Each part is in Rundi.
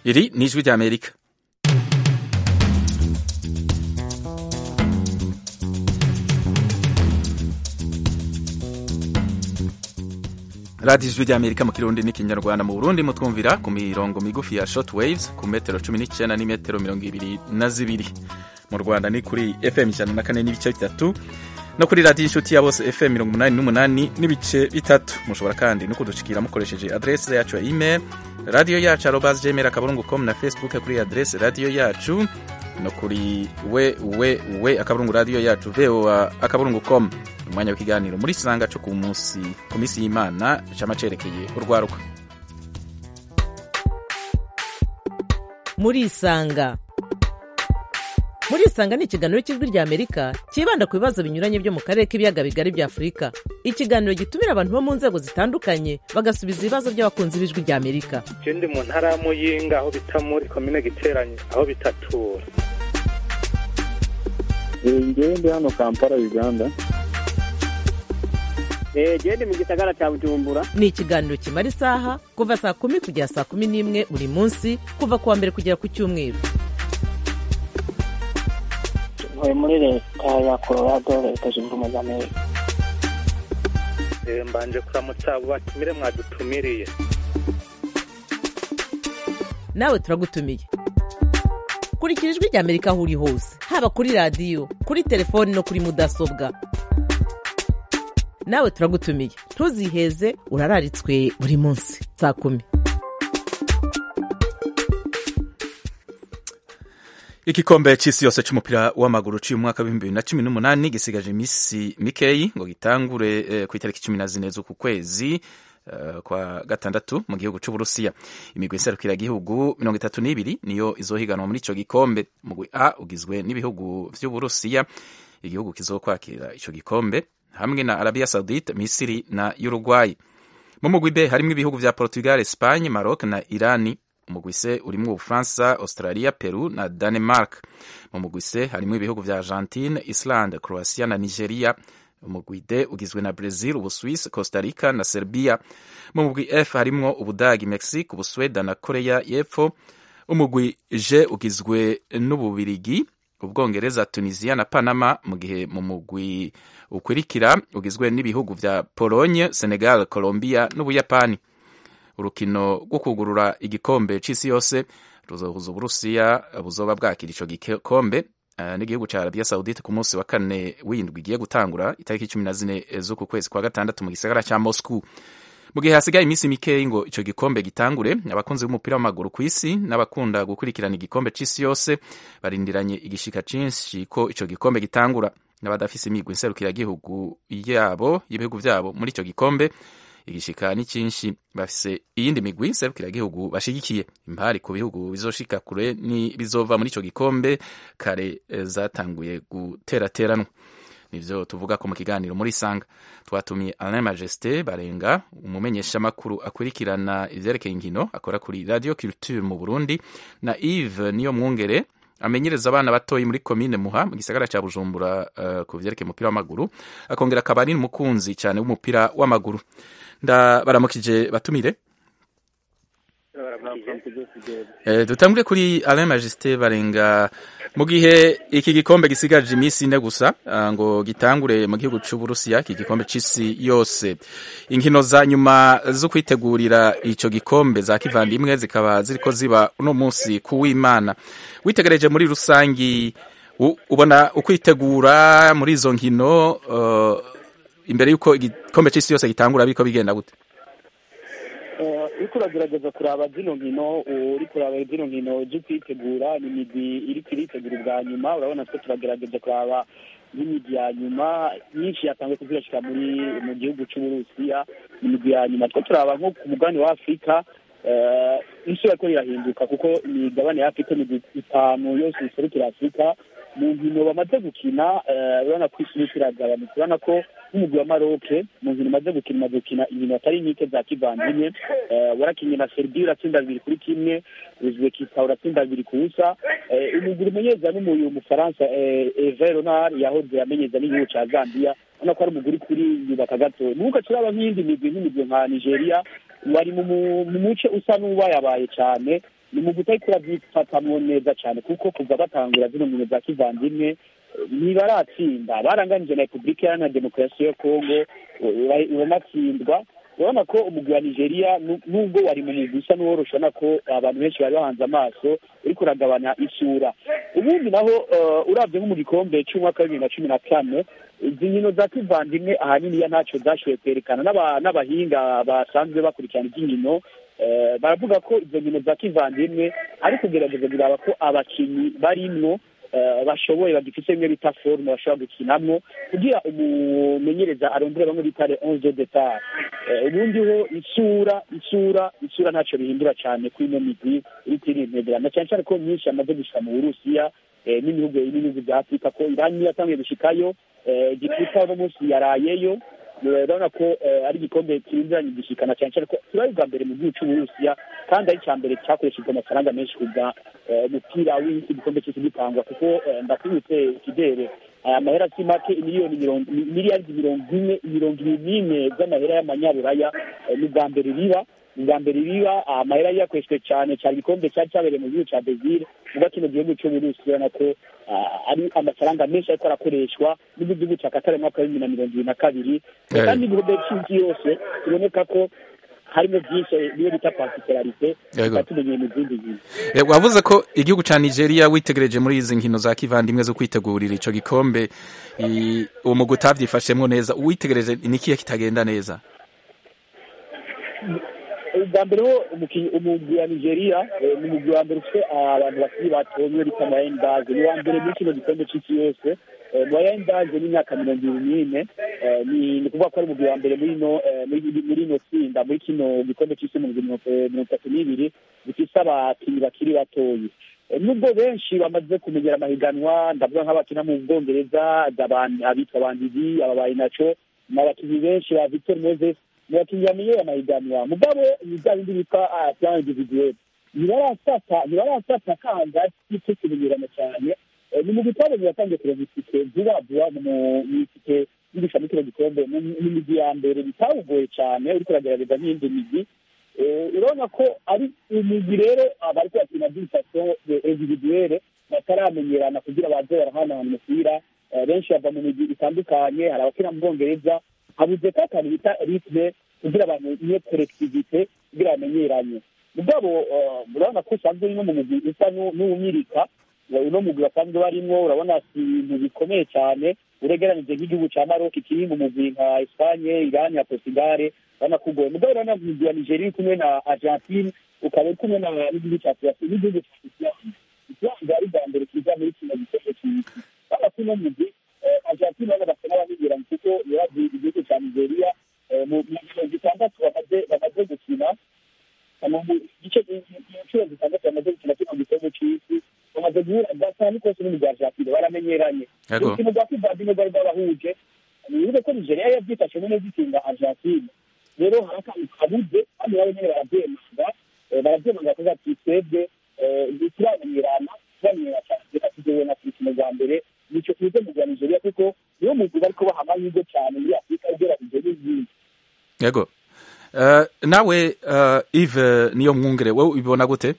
iri ni ijwi ry'amerika radiyo ijwi ry'amerika mu kirundi n'ikinyarwanda mu burundi mutwumvira ku mirongo migufi ya short waves ku metero cumi n'icyenda n'imetero mirongo ibiri na zibiri mu rwanda ni kuri fm ijana na kane n'ibice bitatu no kuri radiyo inshuti ya bose fm mirongo umunani n'umunani n'ibice bitatu mushobora kandi no kudushikira mukoresheje adrese yacu ya email radiyo yacu arobazi gmail akaburungu com na facebook kuri adrese radiyo yacu no kuri we we we akaburungu radiyo yacu voa akaburungu com umwanya w'ikiganiro muri sanga cyo ku munsi ku minsi y'imana cama cerekeye urwaruka muri isanga muri isanga ni ikiganiro cy'ijwi ry'amerika cyibanda ku bibazo binyuranye byo mu karere k'ibiyaga bigari bya afurika ikiganiro gitumira abantu bo mu nzego zitandukanye bagasubiza ibibazo by'abakunzi b'ijwi ry'amerika je ndi mu ntara ya muyinga aho bita muri komine giteranye aho bitatura ngewe ndi hano kampala uganda gende mu gisagara cya bujumbura ni ikiganiro kimara isaha kuva saa kumi kugera saa kumi n'imwe buri munsi kuva ku wa mbere kugera ku cyumweru ntuye muri leta ya colorado leta zunze ubumwe za amerika Eh, mbanje kuramutsa abo batumire mwadutumiriye nawe turagutumiye kurikira ijwi ry'amerika aho uri hose haba kuri radiyo kuri telefoni no kuri mudasobwa nawe turagutumiye ntuziheze urararitswe buri munsi saa kumi igikombe c'isi yose c'umupira w'amaguru c'uyu mwaka w'ibihumbi bibiri na cumi n'umunani gisigaje imisi mikeyi ngo gitangure eh, ku itariki cumi na zine z'uku kwezi eh, kwa gatandatu mu gihugu c'uburusiya imigwi iserukira igihugu mirongo itatu n'ibiri niyo izohiganwa muri ico gikombe umugwi a ugizwe n'ibihugu vy'uburusiya igihugu kizokwakira ico gikombe hamwe na arabia saudite misiri na uruguay mu mugwi b harimwo ibihugu vya portugal espagne maroc na irani umugwi c urimwo ubufaransa australia peru na danemark mu mugwi c harimwo ibihugu vya argentine islande croatia na nigeria umugwi d ugizwe na brazil ubuswiss costa rica na serbia mu mugwi f harimwo ubudagi mexique ubusweda na korea y'epfo umugwi g ugizwe n'ububirigi ubwongereza tunisia na panama mu gihe mu mugwi ukurikira ugizwe n'ibihugu vya pologne senegal colombia n'ubuyapani urukino rwo kugurura igikombe c'isi yose ruzohuza uburusiya buzoba bwakira ico gikombe uh, n'igihugu ca arabia saudite ku munsi wa kane w'indwi igiye gutangura itariki cumi na zine z'uku kwezi kwa gatandatu mu gisagara ca moscow mu gihe hasigaye iminsi mikeyi ngo ico gikombe gitangure abakunzi b'umupira w'amaguru ku isi n'abakunda gukurikirana igikombe c'isi yose barindiranye igishika cinshi ko ico gikombe gitangura n'abadafise imigwi nserukiragihugu yabo y'ibihugu vyabo muri ico gikombe igishika ni cyinshi bafise iyindi migwi nserukiragihugu bashigikiye impari ku bihugu bizoshika kure ni bizova muri ico gikombe kare eh, zatanguye guterateranwa nivyo tuvuga ko mu kiganiro muri sanga twatumiye Alain Majesté Barenga umumenyesha makuru akurikirana ivyerekeye inkino akora kuri Radio Culture mu Burundi na Yves niyo mwungere amenyereza abana batoyi muri komine Muha mu gisagara ca Bujumbura uh, ku vyerekeye umupira w'amaguru akongera akaba ari umukunzi cyane w'umupira w'amaguru ndabaramukije batumire Eh, dutangure kuri Alain Majesté Barenga mu gihe iki gikombe gisigaje iminsi ine gusa ah, ngo gitangure mu gihugu c'Uburusiya iki gikombe c'isi yose inkino za nyuma zo kwitegurira ico gikombe za kivandimwe zikaba ziriko ziba uno munsi kuw'Imana witegereje muri rusangi u- ubona ukwitegura muri izo nkino uh, imbere yuko igikombe c'isi yose gitangura biko bigenda gute uriko uragerageza kuraba zino nkino uriko uraba zino nkino zo kwitegura ni imigwi iriko iritegura ubwa nyuma urabona twe turagerageza kuraba n'imigwi ya nyuma myinshi yatanzwe kuzirashika muri mu gihugu c'uburusiya imigwi ya nyuma two turaba nko ku mugabane wa afurika eh, isi yariko rirahinduka kuko imigabane ya afurika imigwi itanu yose iserukira afurika mu nkino bamaze gukina eh, urabona ko isi iriko iragabanuka urabona ko nk'umugwi wa maroke mu nkino umaze gukina umaze gukina inkino atari nyike za kivandimwe eh, warakinye na serbia uratsinda bibiri kuri kimwe uzbekistan uratsinda bibiri ku busa eh, umugwi umenyeza n'umuyu umufaransa eh, eve ronard yahoze amenyeza n'igihugu ca zambia urabona ko ari umugwi uri kuri yubaka gato nuko turaba nk'iyindi migwi nk'imigwi nka nigeria wari mu mu- mu muce usa n'ubayabaye cane ni mu gutariko urabyifatamwo neza cyane kuko kuva batangura zino nkino za kivandimwe eh, ntibaratsinda baranganije na repubulika iharanira demokarasi ya kongo ura- uranatsindwa urabona ko umugwi wa nigeria nu- nubwo wari mu mugwi usa n'uworosha urabona ko abantu benshi bari bahanze amaso uriko uragabanya isura ubundi naho eh, uravye nko mu gikombe c'umwaka wa bibiri na cumi na kane izi nkino za kivandimwe ahanini ya ntacyo zashoboye kwerekana n'aba- n'abahinga basanzwe bakurikirana iby'inkino eh, baravuga ko izo nkino za kivandimwe ari kugerageza kuraba ko abakinnyi barimwo eh, bashoboye bagifite bimwe bita forume bashobora gukinamwo kugira umumenyereza arondere bamwe bita le onze de depart Eh, ubundi ho isura isura isura ntacyo bihindura cyane kuri ino migwi iri kwirintegerana cyane cyane ko myinshi yamaze gushika mu burusiya eh, n'ibihugu n'ibihugu bya afurika ko irani yatangiye gushikayo eh, igiputa uno munsi yarayeyo Eh, urabona ko eh, ari igikombe kirindiranye gishikana cyane cyane ko kibaye ubwa mbere mu gihugu cy'uburusiya kandi ari icya mbere cyakoreshejwe amafaranga menshi kuva eh, umupira w'isi igikombe cy'isi gitangwa kuko eh, ndakwibutse ikidere aya mahera si make miliyoni mirongo miliyaridi mirongo ine mirongo ibiri n'ine z'amahera y'amanyaburaya eh, ni ubwa mbere biba ni ubwa mbere biba amahera yakoreshejwe cyane cyane igikombe cyari cyabereye mu gihugu cya brezil ubwo kino gihugu cy'uburusiya urabona ko ah, ari amafaranga menshi ariko arakoreshwa n'igihugu cya katari mu mwaka wa bibiri na mirongo ibiri na kabiri Eh. kandi ibihugu by'isi yose biboneka ko harimo byinshi niyo bita particularite Yego. tumenyeye mu zindi nkino Eh, wavuze ko igihugu ca Nigeria witegereje muri izi nkino za kivandimwe zo kwitegurira ico gikombe i- uwo mugwi utavyifashemwo neza uwitegereje ni ikihe kitagenda neza ubwa mbere ho umukinnyi umugwi wa nigeria eh, ni umugwi wa mbere ufite abantu bakiri bato niwe bita mayendaze ni uwa mbere muri kino gikombe c'isi yose Eh, mayendaze n'imyaka mirongo ibiri n'ine Eh, ni ni ukuvuga ko ari umugwi wa mbere muri ino eh, muri muri ino tsinda muri kino gikombe c'isi mu mirongo eh, mirongo itatu n'ibiri bifise abakinnyi bakiri batoyi Eh, nubwo benshi bamaze kumenyera amahiganwa ndavuga nk'abakina mu bwongereza abantu- abitwa bandidi ababaye naco ni abakinnyi benshi ba victor moses ni abakinnyi bamenyeye amahiganwa mugabo ni bya bindi bitwa ah, plan individuel ntibarafata ntibarafata kanga cyo kumenyerana cyane Eh, ni mu gitabo biratangiye kureba itike vuba vuba mu mu itike y'irusha muri kino gikombe mu mu migwi ya mbere bitawugoye cyane uriko uragerageza n'iyindi migwi Eh, urabona ko ari imigwi rero abariko bakina by'ifasho individuelle bataramenyerana kugira baze barahanahana umupira Eh, benshi bava mu migwi itandukanye hari abakina mu bwongereza habuze ko akantu bita ritme kugira abantu iyo kolektivite kugira bamenyeranye mugabo eh, urabona ko usanzwe uri no mu mugwi usa n'u- n'uwunyirika Eh, uno mugwi basanzwe barimwo urabona si ibintu bikomeye cyane uregeranije nk'igihugu cya maroc kiri mu mugwi nka espanye irani na portugal urabona ko ugoye mugabo urabona mu mugwi wa nigeria uri kumwe na argentine ukaba uri kumwe na- n'igihugu cya turasi n'igihugu cya islande islande ari bwa mbere kiza muri kino gikombe cy'isi urabona ko uno mugwi eh, argentine urabona basa n'abamenyeranye kuko yaravuye igihugu cya nigeria eh, mu mu mirongo itandatu bamaze bamaze gukina mu gice inshuro zitandatu bamaze gukina kino gikombe cy'isi bamaze guhura gatanu kose n'umugwi wa argentine baramenyeranye Yego. urukino rwa kivandimwe rwari rwabahuje nibuze ko nigeria yabyifashemo neza itsinda argentine rero hari akantu kabuze kandi nabo nyene baravyemanga eh, baravyemanga kuvuga ati twebwe eh, ntituramenyerana turamenyera cyane reka tuzowe na kurukino rwa mbere nico tuze mu rwa nigeria kuko niwo mugwi bariko baha amahirwe cyane muri afurika ugereranyije n'izindi yego Eh, nawe eh, Yves niyo mwungere wowe ubibona gute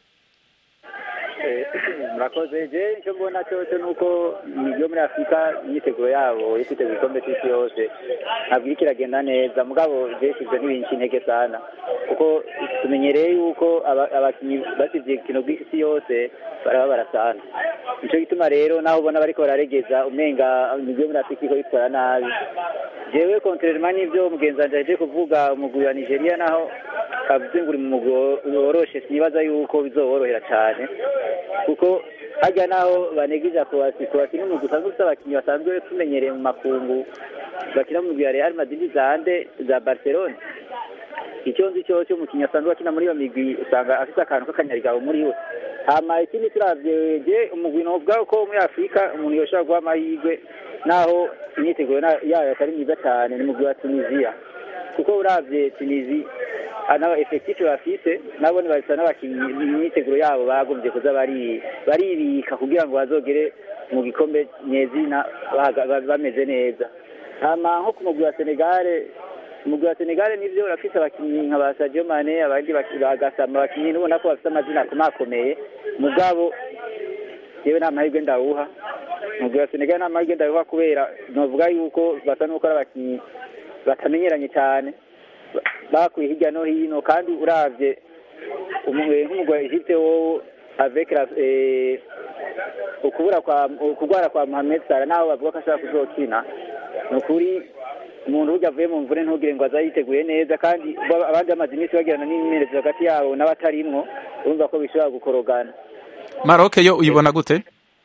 murakoze je icyo mbona cyose ni uko imigi yo muri afurika imyiteguro yabo yo kwitegura igikombe cy'isi yose ntabwo iriko iragenda neza mugabo je sivyo ntibinshi intege sana kuko tumenyereye yuko aba- abakinyi basivye ikino bw'isi yose barababara sana nico gituma rero naho ubona bariko bararegeza umenga imigi yo muri afurika iriko yitwara nabi jewe contrairement n'ivyo mugenzi wanje aje kuvuga umugwi wa nigeria naho kavuze ngo uri mu mugwi wo- woroshe sinibaza yuko bizoworohera cane kuko hajya naho banegeja kuwasi kuwasi n'umugwi usanzwe ufite abakinnyi basanzwe tumenyereye mu makungu bakina mu migwi ya real madrid za ande za barcelone icyo nzi cyo cyo umukinnyi asanzwe akina muri iyo migwi usanga afite akantu k'akanyarigabo muri we hama ikindi turavye je umugwi novuga ko muri afurika umuntu yoshobora guha amahirwe naho imyiteguro na- yayo atari myiza cyane ni umugwi wa tunisia kuko uravye tunisi anaba effectif bafise nabone basa n'abakinnyi imyiteguro yabo bagombye kuza bari baribika kugira ngo bazogere mu gikombe nyezina bahaga- ba- bameze neza hama nko ku mugwi wa senegale umugwi wa senegal nivyo urafise abakinyi nka ba sadio mane abandi baki- bagasama abakinyi ubona ko bafise amazina akomakomeye mugabo yewe nta mahirwe ndawuha umugwi wa senegal nta mahirwe ndawuha kubera novuga yuko basa n'uko ari abakinyi batamenyeranye cyane ba- bakuye hirya no hino kandi uravye umu- nk'umugwi wa Egypte wowe avec la eh, ukubura kwa ukugwara kwa Mohamed Salah naho bavuga ko ashaka kuzokina ni ukuri umuntu burya avuye mu mvune ntugire ngo aza yiteguye neza kandi ba- abandi bamaze iminsi bagirana n'imyimenyerezo hagati yabo n'abatarimwo urumva ko bishobora gukorogana maroke yo uyibona gute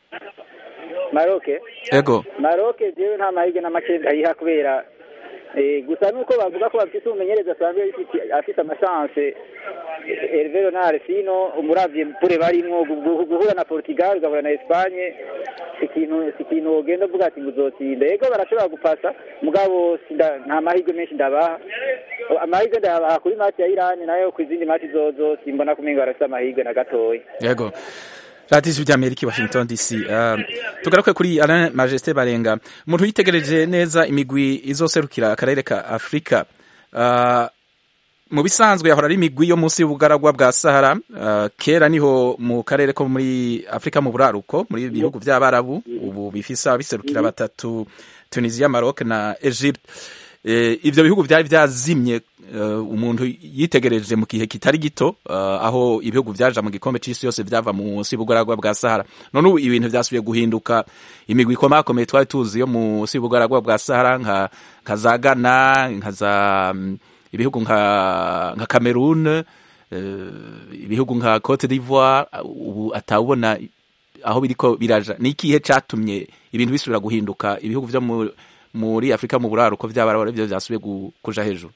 Maroc ego Maroc jewe nta mahirwe na make ndayiha kubera eh, gusa nuko bavuga ko bafite umumenyereza asanzwe afite- afite amachance Hervé Renard sino umuravye pure barimwo gu- gu- guhura na Portugal ugahura na Espagne si ikintu si ikintu wogenda uvuga ati ngo uzotsinda yego barashobora gupasa mugabo sinda- nta mahirwe menshi ndabaha amahirwe ndayabaha kuri match ya Iran nayo ku izindi match zozo simbona kumenga barafite amahirwe na gatoya yego radiyo ijwi ry'amerika i washington dc Uh, tugaruke kuri alain majesté barenga umuntu yitegereje neza imigwi izoserukira akarere ka afurika Uh, mu bisanzwe yahora ari imigwi yo munsi y'ubugaragwa bwa sahara Uh, kera niho mu karere ko muri afurika mu buraruko muri bihugu by'abarabu ubu bifise abiserukira batatu tunisia maroc na egypte Eh, ivyo bihugu byari byazimye eh, umuntu yitegereje mu gihe kitari gito eh, aho ibihugu vyaja mu gikombe c'isi yose vyava munsi y'ubugaragwa bwa sahara none ubu ibintu vyasubiye guhinduka imigwi ikomakomeye twari tuzi yo munsi y'ubugaragwa bwa sahara nka, nka za ghana nka za mm, ibihugu nka, nka cameroon eh, ibihugu nka cote d'ivoire ubu atawubona aho biriko biraja ni ikihe catumye ibintu bisubira guhinduka ibihugu vyo mu muri afurika mu buraruko vy'abarabu arivyo vyasubiye gu- kuja hejuru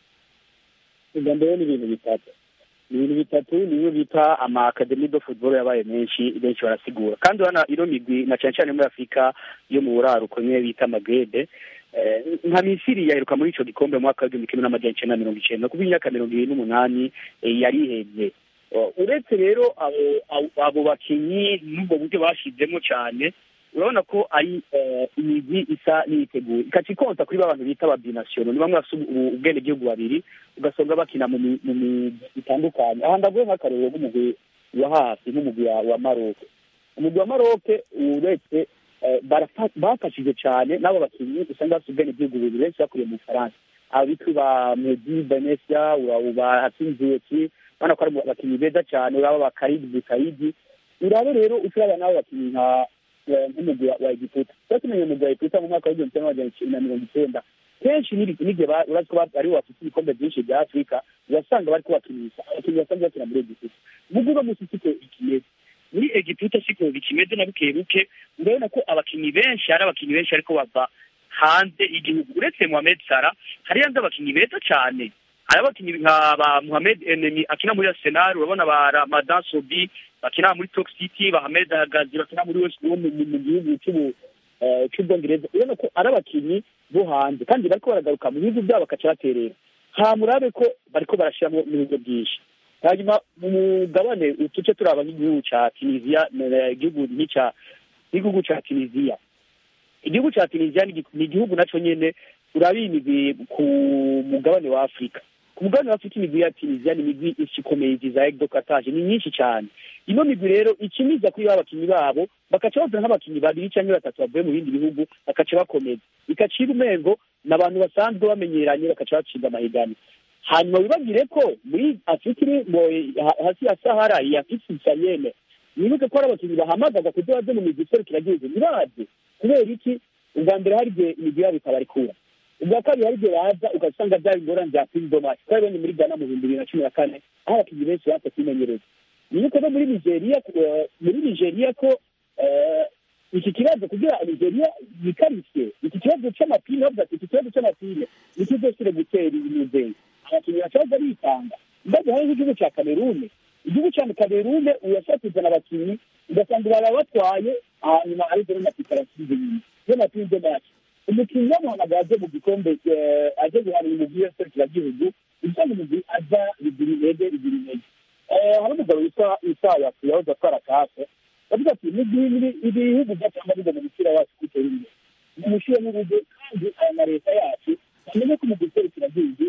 ubwa mbere ni ibintu bitatu ni ibintu bitatu niyo bita ama academy de football yabaye menshi benshi barasigura kandi urabona ino migwi na cyane cyane muri afurika yo mu buraruko niyo bita magrebe Eh, nka misiri yaheruka muri ico gikombe mu mwaka w'igihumbi kimwe n'amajana icenda na mirongo icenda kuva imyaka mirongo ibiri n'umunani eh, yarihevye Eh, uretse rero abo abo- abo bakinyi n'ubwo buryo bashizemo cyane urabona ko ari eh, imigwi isa n'iyiteguye ikaca ikonta kuri ba bantu bita ababinasiyono ni bamwe bafite ubu- ubwenegihugu babiri ugasanga bakina mu mi- mu migwi itandukanye aha ndavuye nk'akarorero nk'umugwi wa hafi nk'umugwi wa- wa maroke umugwi wa maroke uretse eh, barafa- bafashije cyane n'abo bakinnyi usanga bafite ubwenegihugu bubiri benshi bakuriye mu bufaransa abitwa ba medi benesia ba hatsinzuweki urabona ko ari abakinnyi beza cyane uraba ba karidi bukayidi urabe rero uturaba n'abo bakinnyi nka eh, nk'umugwi wa- wa egiputa tuba tumenye umugwi wa egiputa mu mwaka w'igihumbi kimwe n'amajana icenda na mirongo icenda kenshi n'iri- n'igihe ba- urazi ko ba- aribo bafite ibikombe byinshi bya afurika urasanga bariko bakinisha abakinnyi basanzwe bakina muri egiputa mugu uno munsi siko ikimeze muri egiputa siko bikimeze na buke buke urabona ko abakinnyi benshi hari abakinnyi benshi ariko bava hanze y'igihugu uretse Mohamed Salah hari yandi abakinnyi beza cyane hari abakinnyi nka ba Mohamed Enemi akina muri Arsenal urabona ba Ramadan Sobi bakina muri Stoke City ba Ahmed Hagazi bakina muri West Brom mu mu gihugu cy'ubu eh, cy'ubwongereza urabona ko ari abakinnyi bo hanze kandi bariko baragaruka mu bihugu byabo bakaca baterera hamurabe ko bariko barashiramo n'ibigo byinshi hanyuma mu mugabane utuce turaba nk'igihugu ca tunisia na- igihugu nk'ica igihugu ca tunisia igihugu ca tunisia ni igi- ni igihugu naco nyene urabimigwi ku mugabane wa afurika ku mugabane wa afurika imigwi ya tunisia ni imigwi ikomeye za egdo kataje ni myinshi cyane ino migwi rero ikiniza kuri ba bakinnyi babo bakaca bazana nk'abakinnyi babiri cyangwa batatu bavuye mu bindi bihugu bakaca bakomeza bikacira umengo ni abantu basanzwe bamenyeranye bakaca bacibwa amahiganwa hanyuma wibagire ko muri afurika iri mu- ha- hasi ya sahara ya afurika isayene wibuke ko hari abakinnyi bahamagaza kugira baze mu migwi iserukiragihugu ntibaze kubera iki ubwa mbere hari igihe imigwi yabo itabarikura ubwa kabiri hari igihe baza ugasanga byaba ingorane bya pindomasi twabibonye muri ghana mu bihumbi bibiri na cumi na kane aho abakinnyi benshi baza kwimenyereza wibuke no muri nigeria eh, muri nigeria ko eh, iki kibazo kugira nigeria yikarisye iki kibazo cy'amapine bavuga ati iki kibazo cy'amapine nicyo cyosire gutera imizenge abakinnyi bacaza bitanga mbaze hari nk'igihugu cya kamerune igihugu cya kamerune urashobora kuzana abakinnyi ugasanga baba batwaye hanyuma ariko n'amapine arasubiza inyuma iyo mapine de match umukinnyi yamuhamagaye aje mu gikombe eh, aje guhanira umugwi w'aserukiragihugu usanga umugwi aza bigura intege bigura intege Eh, hari umugabo witwa isaya yahoze atwara kafe bavuga ati n'igihe ibihugu byatanga biga mu mupira wacu gutera imbere mumushyire n'urugo kandi aya ma leta yacu bamenye ko umugwi userukiragihugu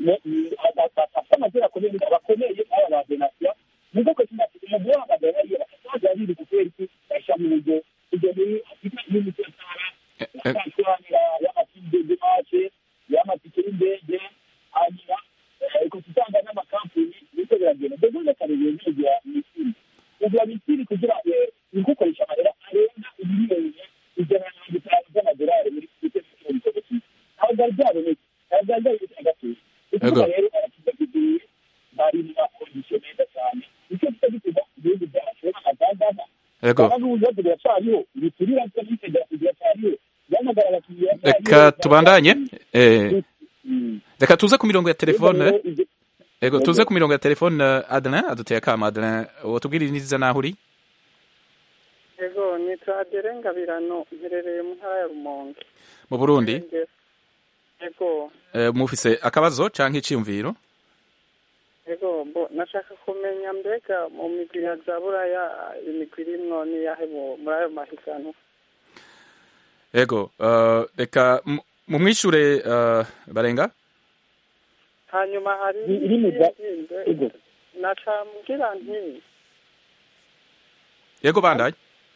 bafite amazina akomeye bakomeye aba ba venasiyo nubwo ko kinafite umugwi w'amagana ariyo bakazaza biri kubera iki bashyira mu buryo kujya muri afurika y'umutekano y'amafaranga y'amatike y'amace y'amatike y'indege hanyuma ukasanga n'amakampani biriko biragenda mbese ndakareba ntegera misiri ugura misiri kugira ni gukoresha amahera arenga miliyoni ijana na mirongo itanu z'amadolari muri kigero cy'ibihumbi bitatu ntabwo byari byabonetse ntabwo byari byabonetse na gatoya ukuvuga rero abakidagiye bari mu makondisiyo meza cyane nicyo tuba gituma igihugu cyacu n'amagandana Yego. kandi n'ibibazo biracyariho ibiturira by'abitegera biracyariho byamagara abakiriya reka tubandanye eh, reka tuze ku mirongo ya telefone ego tuze ku mirongo ya telefone Adrien aduteye akama Adrien wotubwira neza naho uri ego nitwa adere ngabirano mperereye mu ntara ya rumonge mu Burundi ego eh, mufise akabazo canke iciyumviro ego bo nashaka kumenya mbega mu migwi ya za buraya imigwi irimwo niyahe mu- muri ayo mahiganwa ego eh, reka mu- mumwishure eh, barenga hanyuma hari iri mu za- n'izindi ego nacambwira nti yego bandanye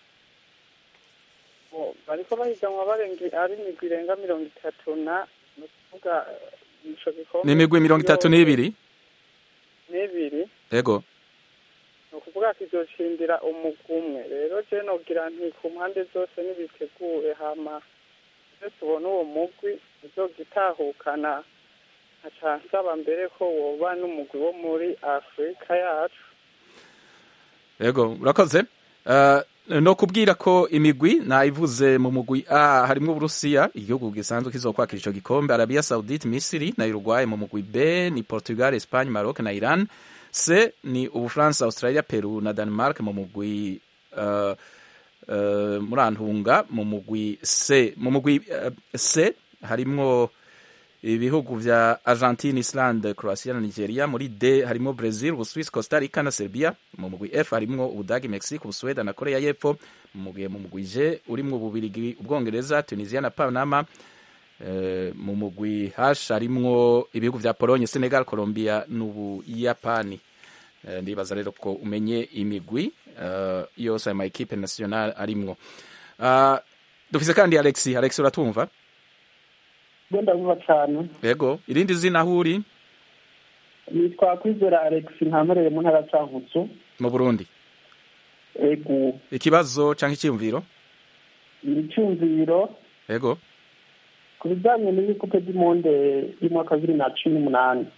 bo bariko bahiganwa barenga ari imigwi irenga mirongo itatu na ni ukuvuga eh, ico gikombe ni imigwi mirongo itatu n'ibiri n'ibiri ego ni ukuvuga kizoshindira umugwi umwe rero je nogira nti ku mpande zose nibitegure hama iyo tubona uwo mugwi uzogitahukana nkaca nsaba mbere ko woba n'umugwi wo muri afurika yacu Yego urakoze uh, no kubwira ko imigwi nayivuze mu mugwi A harimo Uburusiya igihugu gisanzwe kizokwakira ico gikombe Arabia Saudite Misiri na Uruguay mu mugwi B ni Portugal Espagne Maroc na Iran C ni Ubufaransa Australia Peru na Denmark mu mugwi uh, uh, murantunga mu mugwi C mu mugwi uh, C harimwo ibihugu vya Argentine, Islande, Croatia na Nigeria. Muri D harimo Brazil, Ubuswisi, Costa Rica na Serbia. Mu mugwi F harimo Ubudagi, Mexique, Ubusweda na Korea y'Epfo. Mu mugwi mu mugwi G urimo Ububirigi, Ubwongereza, Tunisia na Panama. Eh, mu mugwi H harimwo ibihugu vya Pologne, Senegal, Colombia n'Ubuyapani. Eh, ndibaza rero ko umenye imigwi uh, yose ayo ma equipe nationale arimwo. Uh, dufise kandi Alex, Alex uratumva? bwo ndavuga cyane Yego, irindi zina aho uri nitwa kwizera alex ntamereye mu ntara cyankutsu mu Burundi. ego Ikibazo canke icyumviro? icyumviro Yego. ku bijyanye n'ibikupe by'imonde y'umwaka wa bibiri na cumi n'umunani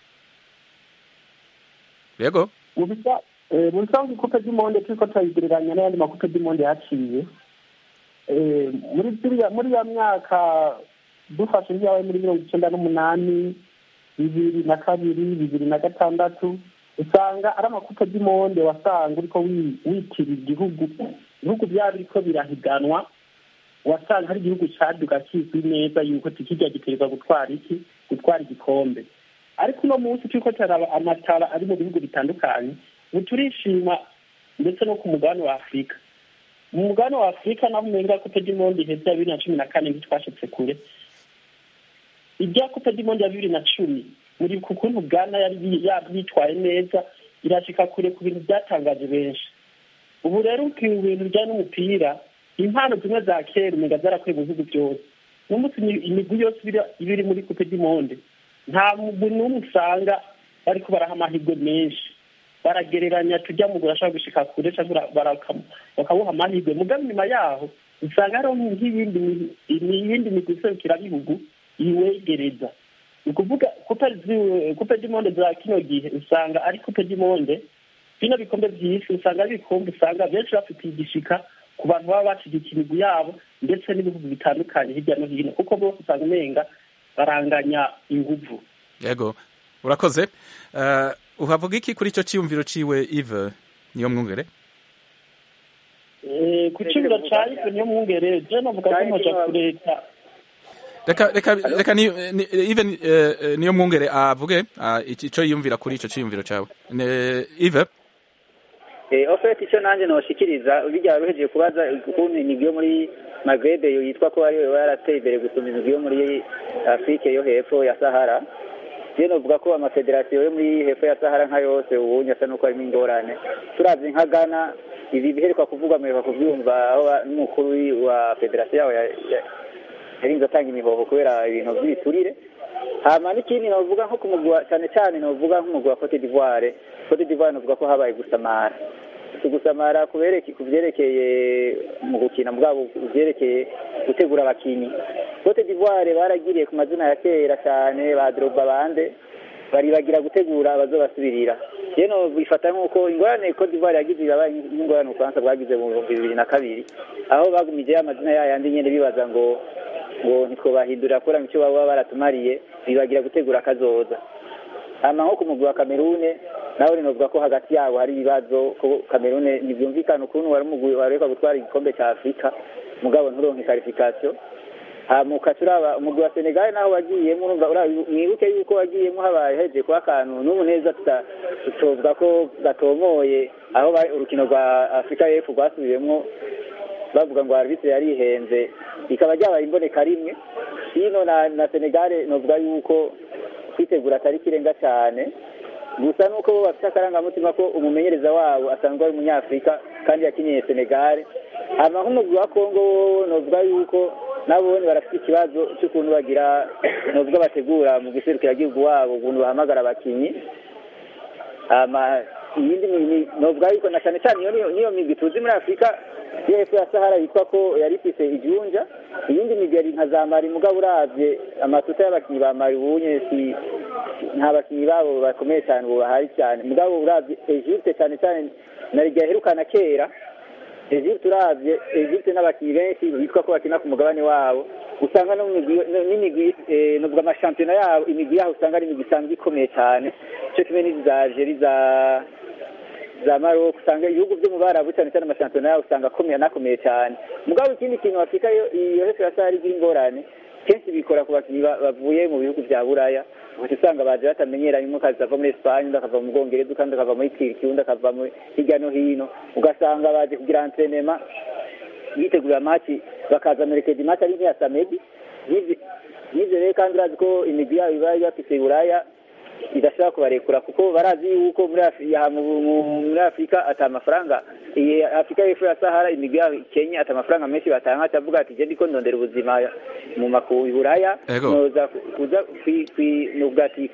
Yego. mu bisa- eh, mu bisanzwe ikupe ry'imonde turiko turayigereranya n'ayandi makupe ry'imonde yaciye Eh, muri ziriya- muri ya myaka dufashe ibyawe muri mirongo icyenda n'umunani bibiri na kabiri bibiri na gatandatu usanga ari amakupe ry'imonde wasanga uriko wi- witira igihugu ibihugu byaba biriko birahiganwa wasanga hari igihugu caduga kizwi neza yuko tikirya giterwa gutwara iki gutwara igikombe ariko uno munsi turiko turaraba amatara ari mu bihugu bitandukanye ubu turishima ndetse no ku mugabane wa afurika mu mugabane wa afurika naho umenga kupe ry'imondi iheze ya bibiri na cumi na kane ntitwashitse kure irya kupe ry'imondi ya bibiri na cumi muri ku kuntu bwana yari yi- yitwaye neza irashika kure ku bintu byatangaje benshi ubu rero ukiwe ibintu bijyanye n'umupira impano zimwe za kera umenga zarakwiye mu bihugu byose n'umunsi imi- imigwi yose ibiri- iba iri muri kupe ry'imondi nta mugwi n'umwe usanga bariko baraha amahirwe menshi baragereranya tujya mu urashaka gushika kure cyangwa baraka- bakawuha amahirwe mugabo inyuma yaho usanga hariho nk'iyindi mi- iyindi migwi iserukirabihugu iwegereza ni ukuvuga kupe zi- kupe ry'imonde za kino gihe usanga ari kupe ry'imonde bino bikombe by'isi usanga ari ibikombe usanga benshi bafitiye igishika ku bantu baba bashyigikiye imigwi yabo ndetse n'ibihugu bitandukanye hirya no hino kuko bose usanga umenga baranganya inguvu Yego. Urakoze. Uh, uhavuga iki kuri ico ciyumviro ciwe Yves niyo mwungere? Eh, ku cyumba ca ife niyo mwungere je navuga ko nkoja kureta Reka reka reka ni, ni Yves uh, niyo mwungere avuge uh, ico yiyumvira kuri ico ciyumviro cawe. Ne Yves Eh, ofeti icyo nanjye noshikiriza bijya ruhejeje kubaza ukuntu imigwi yo muri Maghreb yitwa ko ariyo yarateye imbere gusumba imigwi yo muri Afrique yo hepfo ya Sahara rero novuga ko amafederasiyo yo muri hepfo ya sahara nka yose ubunye asa n'uko harimo ingorane turavye nka ghana ibi biheruka kuvugwa mperuka kuvyumva aho ba- n'umukuru wa federasiyo yaho ya- ya- yarinze atanga imihoho kubera ibintu vy'ibiturire hama n'ikindi novuga nko kumugwa cyane cyane novuga nk'umugwi wa cote d'ivoire cote d'ivoire novuga ko habaye gusamara si gusamara kubereke ku vyerekeye mu gukina mugabo ivyerekeye gutegura abakinyi cote d'ivoire baragiriye ku mazina ya kera cyane ba droba bande baribagira gutegura abazobasubirira rero bifata nk'uko ingorane cote d'ivoire yagize yabaye nk'ingorane ubufaransa bwagize mu bihumbi bibiri na kabiri aho bagumije amazina yayandi nyene bibaza ngo ngo ntitwobahindurira kubera icyo baba baratumariye bibagira gutegura akazoza hama nko ku mugwi wa kamerune nawe rinovuga ko hagati yabo hari ibibazo ko kamerune ntibyumvikana ukuntu wari umugwi wareka gutwara igikombe cya afurika mugabo nturonke karifikasiyo hamuka turaba umugwi wa senegal naho wagiyemo urumva ura- mwibuke yuko wagiyemo habaye heje kuba akantu n'ubu neza tuta- tutovuga ko gatomoye aho bari- urukino rwa afurika y'epfo rwasubiyemo bavuga ngo arbitre yarihenze rikaba ryabaye imboneka rimwe hino na na senegal novuga yuko kwitegura atari ikirenga cyane gusa nuko bo bafite akarangamutima ko umumenyereza wabo asanzwe ari umunyafurika kandi yakiniye senegal hama nk'umugwi wa kongo wowo novuga yuko nabone barafite ikibazo cy'ukuntu bagira novuga bategura mu giserukiragihugu wabo ukuntu bahamagara abakinyi hama iyindi migwi novuga yuko na cyane cyane iyo niyo- niyo migwi tuzi muri afurika yo hepfo ya sahara yitwa ko yari ifise ijunja iyindi migeri nka za mari mugabo uravye amatuta y'abakinyi ba mari ubunye si nta bakinyi babo bakomeye cyane ubu bahari cyane mugabo uravye egypte cyane cyane na riga yaherukana kera egypte uravye egypte n'abakinyi benshi bitwa ko bakina ku mugabane wabo usanga no mu migwi- no- n'imigwi eh, novuga amashampiyona yabo imigwi yaho usanga ari imigwi isanzwe ikomeye cyane cyo kimwe n'izi za algerie za za Maroc usanga ibihugu byo mu barabu cyane cyane amashampiyona yabo usanga akomeye anakomeye cyane mugabo ikindi kintu afurika yo iyo hepfo ya sahara igira ingorane kenshi bikora ku bakinnyi ba- bavuye mu bihugu bya buraya uhita usanga baje batamenyeranye umwe akaza ava muri esipanye undi akava mu bwongereza undi akava muri turiki undi akava muri hirya no hino ugasanga baje kugira antrenema yitegurira maci bakaza merekeza imaci ari nk'iya samedi N'ivyo- n'ivyo rero kandi urazi ko imigwi yabo iba bafise buraya idashobora kubarekura kuko barazi yuko muri Afri- mu- mu- muri afurika ata mafaranga iyi afurika y'epfo ya sahara imigwi yabo kenya ata mafaranga menshi batanga atavuga ati je ndiko ndondera ubuzima mu maku i buraya Ego. noza ku- kuza kwi- kwi- nuvuga ati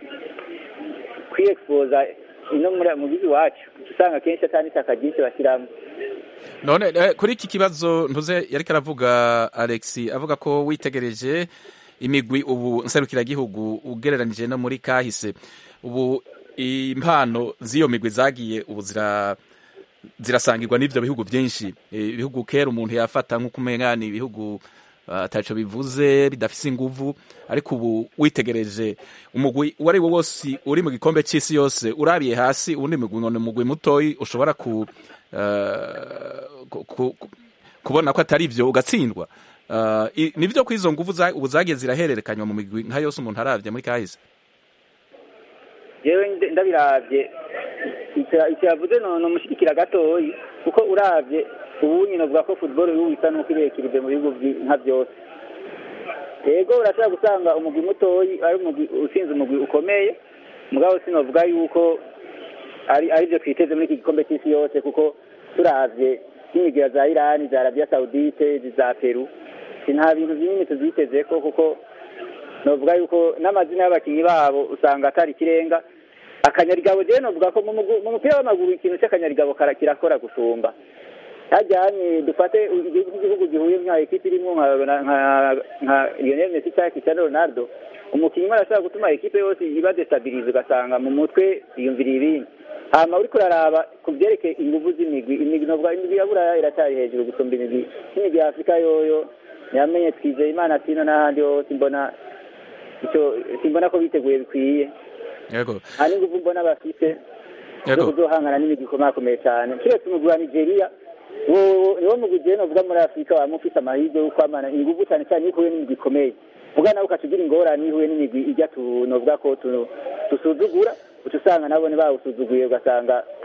kwiexposa ino muri mu gihugu iwacu usanga kenshi atani itaka ryinshi bashyiramo none eh, kuri iki kibazo ntuze yariko aravuga alex avuga ko witegereje imigwi ubu nserukiragihugu ugereranije no muri kahise ubu impano z'iyo migwi zagiye ubu zira zirasangirwa n'ivyo bihugu byinshi Eh, ibihugu kera umuntu yafata nk'uko umenga ni ibihugu ah, ataco bivuze bidafise inguvu ariko ubu witegereje umugwi uwo ari wo wose uri mu gikombe c'isi yose urabiye hasi uwundi mugwi ngo ni umugwi mutoyi ushobora ku eh, ku- ku- ku- kubona ko atari ivyo ugatsindwa Uh, i- nivyo ko izo nguvu za- ubu zagiye zirahererekanywa mu migwi nka yose umuntu aravye muri kahise yewe nde- ndabiravye icyo icyo yavuze no nomushigikira gatoyi kuko uravye ubu nyine uvuga ko football y'ubu isa n'uko irekirije mu bihugu vyi- nka byose yego urashobora gusanga umugwi mutoyi ari umugwi utsinze umugwi ukomeye mugabo sinovuga yuko ari ari byo twiteze muri iki gikombe cy'isi yose kuko turavye nk'imigira za irani za arabiya sawudite za peru si nta bintu binini tuzitezeko kuko novuga yuko n'amazina y'abakinnyi babo usanga atari ikirenga akanyarigabo jewe novuga ko mu mugu- mu mupira w'amaguru ikintu cy'akanyarigabo kara- kirakora gusumba hajyanye dufate igihugu cy'igihugu gihuye nka ekipi irimo nka nka- nka Lionel Messi cyangwa Cristiano Ronaldo umukinnyi umwe arashobora gutuma ekipe yose iba destabilize ugasanga mu mutwe yiyumvira ibindi hama uriko uraraba ku byerekeye inguvu z'imigwi imigwi novuga imigwi ya buraya iracyari hejuru gusumba imigwi nk'imigwi ya afurika yoyo yamenye twizeye imana tino n'ahandi hose mbona icyo simbona ko biteguye bikwiye yego nta n'inguvu mbona bafite zo yego kuzohangana n'imigwi ikomakomeye cyane kiretse umugwi wa nigeria wo niwo mugwi jewe novuga muri afurika wama ufise amahirwe yo kwamana inguvu cyane cyane iyo uhuye n'imigwi ikomeye vuga nawe ukatugira ingorane iyo uhuye n'imigwi ijya tu novuga ko tu- dusuzugura uca usanga nabone bawusuzuguye ugasanga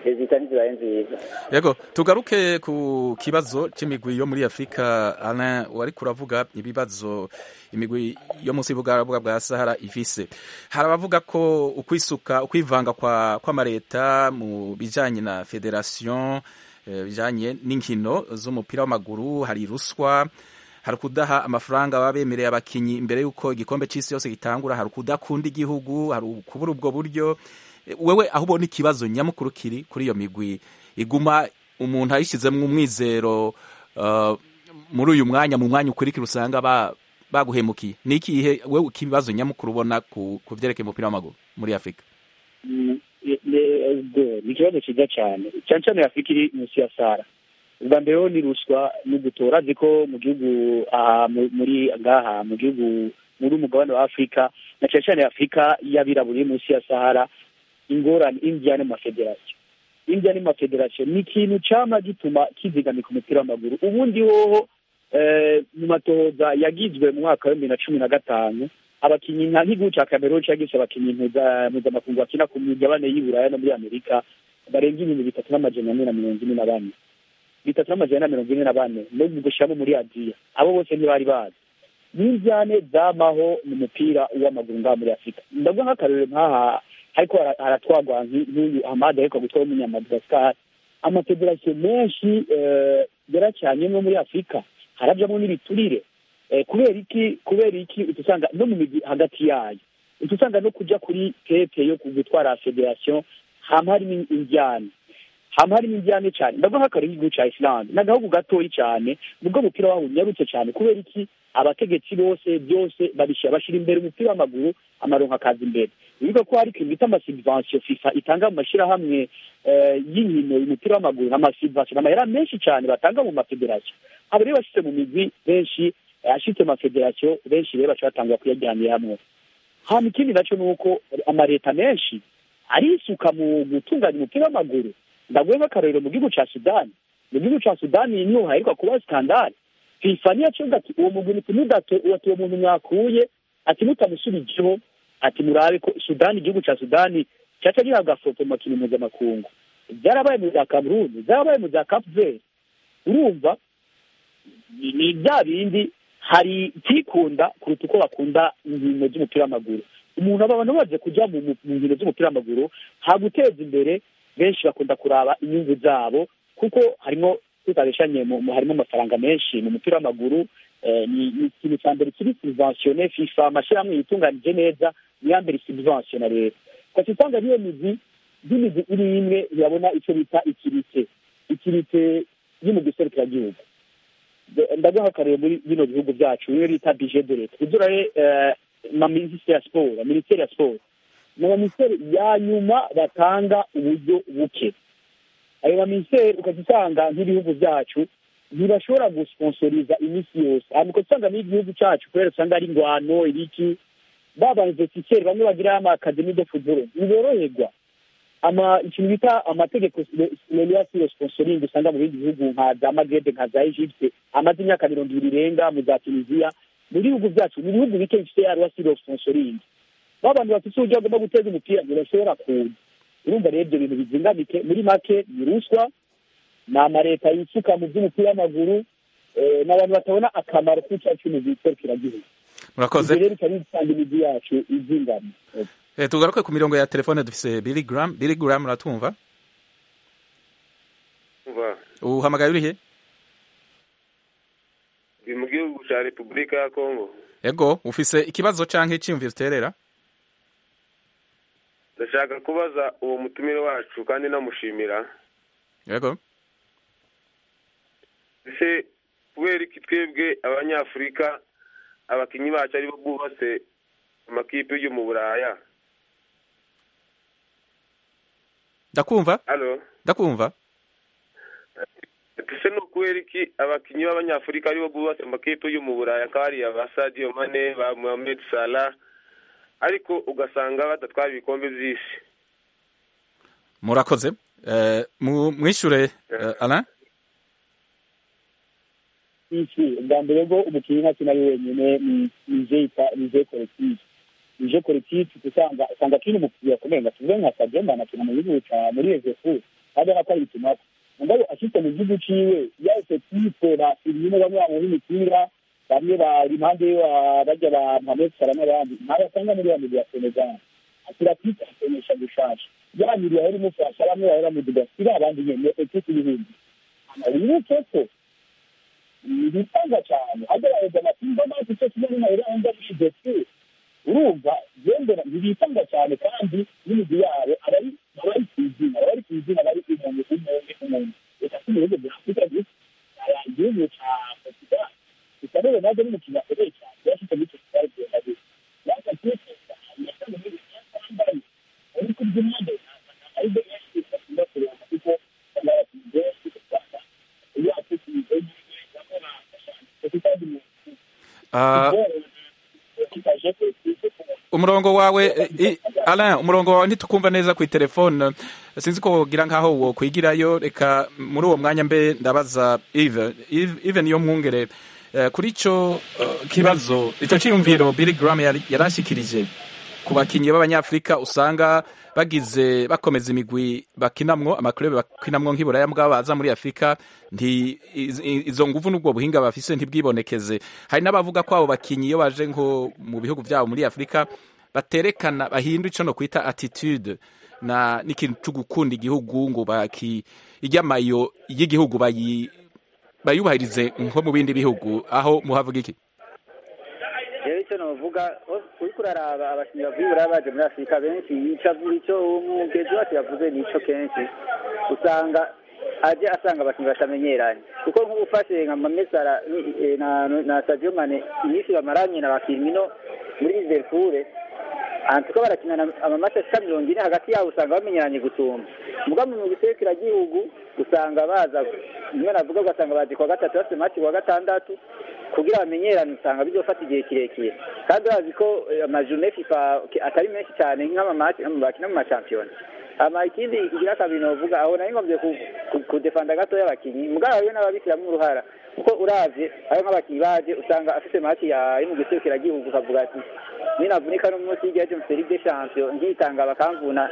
rezita ntizibaye nziza yego tugaruke ku kibazo cy'imigwi yo muri afurika alain wari kuravuga ibibazo imigwi yo munsi y'ubugarabwa bwa sahara ifise hari abavuga ko ukwisuka ukwivanga kwa kw'amareta mu bijanye na federation eh, bijanye n'inkino z'umupira w'amaguru hari ruswa hari kudaha amafaranga baba bemereye abakinyi imbere y'uko igikombe c'isi yose gitangura hari kudakunda igihugu hari kubura ubwo buryo Eh, wewe aho ubona ikibazo nyamukuru kiri kuri iyo migwi iguma umuntu ayishizemwo umwizero uh, muri uyu mwanya mu mwanya ukurikira usanga ba baguhemukiye ni ikihe wewe ikibazo nyamukuru ubona ku, ku vyerekeye umupira w'amaguru muri afurika Mm, ni- ni- ni ikibazo cyiza cyane cyane cyane afurika iri munsi ya sara ubwa mbere ho ni ruswa no gutora azi ko mu gihugu aha mu- muri ngaha mu gihugu muri umugabane wa afurika na cyane cyane afurika y'abirabura iri munsi ya sahara ingorane indiya n'amafederasiyo indiya n'amafederasiyo ni ikintu cyama gituma kizigamika umupira w'amaguru ubundi hoho eh, mu matohoza yagizwe mu mwaka wa bibiri na cumi na gatanu abakinnyi nka nk'igihugu cya cameroon cyagize abakinnyi mpuza- mpuzamakungu bakina ku migabane y'i buraya no muri amerika barenga ibihumbi bitatu n'amajana ane na mirongo ine na bane bitatu n'amajana ane na mirongo ine na bane no gushyiramo muri aziya abo bose ntibari bazi n'injyane zamaho mu mupira w'amaguru ngaha muri afurika ndavuga nk'akarorero nk'aha ariko hara- haratwagwa nk'i- nk'uyu hamad ariko gutwara w'umunyamadagascar amafederasiyo menshi eh, yaracyanyemo muri afurika harajyamo n'ibiturire Eh, kubera iki kubera iki uca usanga no mu migi hagati yayo uca usanga no kujya kuri tete yo gutwara federasiyo hama harimo injyane hama harimo injyane cyane ndavuga nk'akarere igihugu cya islande ni agahugu gatoyi cyane nubwo umupira waho unyarutse cyane kubera iki abategetsi bose byose babishyira bashyira imbere umupira w'amaguru amaronko akaza imbere bivuga ko hari ikintu bita amasubvention fifa itanga mu mashyirahamwe eh, y'inkino umupira w'amaguru amasubvention amahera menshi cyane batanga mu mafederasiyo abo rero bashyize mu migwi benshi ashitse amafederasiyo benshi rero baca batangwa kuyajyanira hamwe hama ikindi nacyo ni uko amaleta menshi arisuka mu gutunganya umupira w'amaguru ndaguhe nk'akarorero mu gihugu ca sudani mu gihugu ca sudani niho haheruka kuba skandale fifa niyo yaciye ati uwo mugwi ntimudato ati uwo muntu mwakuye ati mutamusubijeho ati murabe ko sudani igihugu ca sudani caca gihabwa foto mu makino mpuzamakungu byarabaye mu za kameruni byarabaye mu za cape verde urumva ni ni bya bindi hari ikikunda kuruta uko bakunda inkino z'umupira w'amaguru umuntu aba abantu baje kujya mu mu- mu nkino z'umupira w'amaguru ha guteza imbere benshi bakunda kuraba inyungu zabo kuko harimo tutabeshanye mu- mu- harimo amafaranga menshi mu mupira w'amaguru eh, ni ni ikintu cya mbere kiri subventione fifa amashyirahamwe yitunganije neza niya mbere subventiona rero ugaca usanga niyo migwi nk'imigwi iri imwe ntiyabona icyo bita ikirite ikirite y'umugwi serukiragihugu ndaguha akarere muri bino bihugu byacu niyo bita bije de leta ibyo rero ma minisiteri ya siporo minisiteri ya siporo ni abaminisiteri ya nyuma batanga uburyo buke ayo baminisiteri ukajya usanga nk'ibihugu byacu ntibashobora gusponsoriza iminsi yose hanyuma ukajya usanga n'igihugu cyacu kubera usanga ari ingwano ibiki ba bainvestiseri bamwe bagira amakademi de futbolo ntiboroherwa ama ikintu bita amategeko leliasire sponsoring usanga mu bindi bihugu nka za magrebe nka za egypte amaze imyaka mirongo ibiri irenga mu za tunisiya mu bihugu byacu mu bihugu bike bifite ya lwasire sponsoring ba bantu bafite uburyo bagomba guteza umupira ntibashobora kuza urumva rero ibyo bintu bizingamike muri make ni ruswa ni amaleta yisuka mu by'umupira w'amaguru eh, ni abantu batabona akamaro k'icyaha cy'umugwi serukiragihugu murakoze ibyo rero bikaba bisanga imijyi yacu izingamye Eh, tugaruke ku mirongo ya telefone dufise Billy Graham Billy Graham uratumva umva uhamagaye urihe ndi mu gihugu cya repubulika ya kongo ego ufise ikibazo canke iciyumviro uterera ndashaka kubaza uwo mutumire wacu kandi namushimira ego ese kubera iki twebwe abanyafurika abakinnyi bacu aribo bubatse amakipe yo mu buraya ndakumva halo ndakumva ese ni ukubera iki abakinnyi b'abanyafurika aribo bubatse amakipe yo mu buraya nk'ariya ba sadio mane ba mohamed salah ariko ugasanga badatwara ibikombe by'isi murakoze Eh, mu- mwishure eh, Alain isi ubwa mbere bwo umukinnyi ntakina ari wenyine ni nije yita nije kolektive nije kolektive usanga usanga akina umupira ukomeye nka tuvuge nka Sadio Mane akina mu gihugu ca muri Ezefu kandi nako ari ikimato mugabo ashitse mu gihugu ciwe yahise kwikora ibintu bamwe bamuha imipira bamwe bari impande yiwe barya ba Mohamed Salah n'abandi ntabasanga muri ya migwi ya Senegal asira kwita akenesha gushasha ya migwi yahora imufasha bamwe bahora mu digasira abandi nyene ekipe y'ibindi wibuke ko bitanga cyane agerageza amatimba mazi cyo kimwe n'amahera anga bishize kure urumva yendera ntibitanga cyane kandi n'imigwi yabo abari abari ku izina abari ku izina bari umuntu umuntu umuntu reka si mu bihugu bya afurika gusa igihugu cya portugal gusa rero nabwo ni umukino akomeye cyane yashyize muri icyo kibazo genda gusa yaka kwiteza amasano muri yambaye uri kurya impande ari byo yashyize akunda kureba kuko abakinnyi benshi usanga iyo afite imigozi umurongo wawe Alain umurongo wawe ntitukumva neza ku telefone sinzi ko wogira nkaho wo kwigirayo reka muri uwo mwanya mbe ndabaza Yves Yves niyo mwungere kuri icyo kibazo icyo cyiyumviro Billy Graham yarashikirije ku bakinnyi b'abanyafurika usanga bagize bakomeza imigwi bakinamwo amakurebe bakinamwo nk'iburaya mbwa baza muri afurika nti izo nguvu n'ubwo buhinga bafise ntibwibonekeze hari n'abavuga ko abo bakinnyi iyo baje nko mu bihugu byabo muri afurika baterekana bahindura icyo no kwita attitude na n'ikintu cyo gukunda igihugu ngo baki iryamayo y'igihugu bayi bayubahirize nko mu bindi bihugu aho muhavuga iki rero icyo navuga uriko uraraba abakinnyi bavuye buraya baje muri afurika benshi icyo umugezi wacu yavuze nico kenshi usanga aje asanga abakinnyi batamenyeranye kuko nk'ubu ufashe nka mamesara na sadio mane iminsi bamaranye na bakirmino muri liverpool antuko barakinana amamasi ashika mirongo ine hagati yabo usanga bamenyeranye gusumba muga mu gihugu usanga baza rimwe navuga ugasanga bazi kuwa gatatu bafite mati kuwa gatandatu kugira bamenyerane usanga bizofata igihe kirekire kandi bazi ko amajune fifa atari menshi cyane nk'amamati bakina mu mashampiyona ama ikindi igira kabiri novuga aho nari ngombye kudefanda gato y'abakinnyi mugabo hariyo n'ababishyiramo uruhara kuko uravye aho nk'abakinnyi baje usanga afite mati yo mu giserukiragihugu ukavuga ati ninavunika n'umunsi y'igihe cyo muri Ligue des Champions nkitanga bakamvuna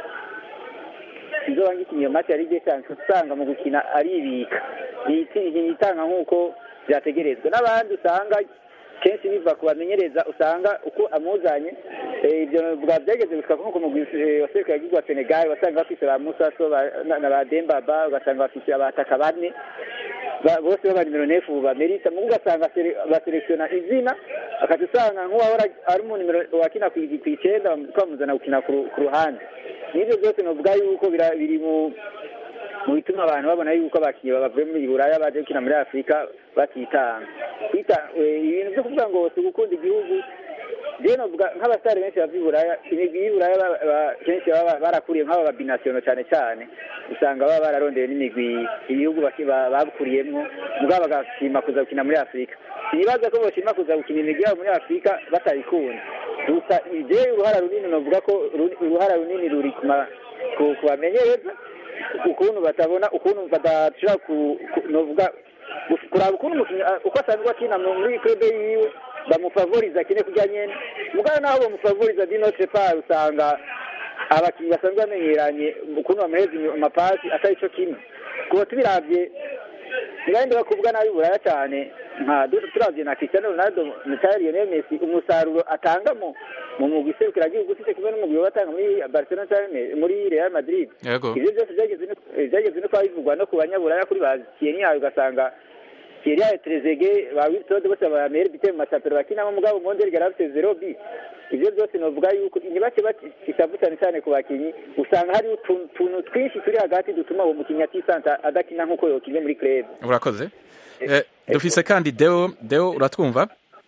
nzoba ngikinye iyo mati ya Ligue des Champions usanga mu gukina aribika yitanga nk'uko byategerezwa n'abandi usanga kenshi biva ku bamenyereza usanga uko amuzanye ibyo bwa byageze gushika nko mu waserukira igihugu wa Senegal wasanga bafise ba Musaso na ba Dembaba ugasanga bafise abataka bane bose baba nimero nefu bamerita mu ugasanga baselektiona izina akaca usanga nk'uwahora ari mu nimero wakina ku icenda twamuzana gukina ku ruhande n'ibyo byose novuga yuko biri mu mu bituma abantu babona yuko abakinnyi bavuye muri buraya baje gukina muri afurika batitanga ibintu byo kuvuga ngo si ugukunda igihugu rero novuga nk'abasitari benshi bava iburaya imigwi y'iburaya kenshi baba barakuriye nk'aba babinasiyono cyane cyane usanga baba bararondeye n'imigwi ibihugu bakuriyemwo mugabo bagashima kuza gukina muri afurika sinibaza ko boshima kuza gukina imigwi yabo muri afurika batabikunda gusa je uruhara runini novuga ko uruhara runini ruri kubamenyereza ukuntu batabona ukuntu badashobora novuga kuraba ukuntu umukinnyi uko asanzwe akina muri club yiwe bamufavoriza akine kurya nyene mugabo naho bamufavoriza di notre part usanga abakinnyi basanzwe bamenyeranye ukuntu bamuhereza amapasi atari co kimwe kuba tubiravye ntibahinde bakuvuga nabi buraya cyane nka turavye na Cristiano Ronaldo na Lionel Messi umusaruro atanga mu mu mugwi iserukiragihugu usibye kimwe n'umugwi batanga muri Barcelona cyangwa muri Real Madrid ivyo byose byageze no kuba bivugwa no ku banyaburaya kuri ba Thierry ugasanga Thierry Trezeguet ba Wiltord bose ba meilleur buteur mu mashampiyona bakinamo mugabo Monde yari afite zero bi ivyo byose novuga yuko ntibake bakisavu cyane cyane ku bakinyi usanga hari utuntu twinshi turi hagati dutuma uwo mukinnyi atisanta adakina nk'uko yokinnye muri club urakoze dufise kandi deo deo uratwumva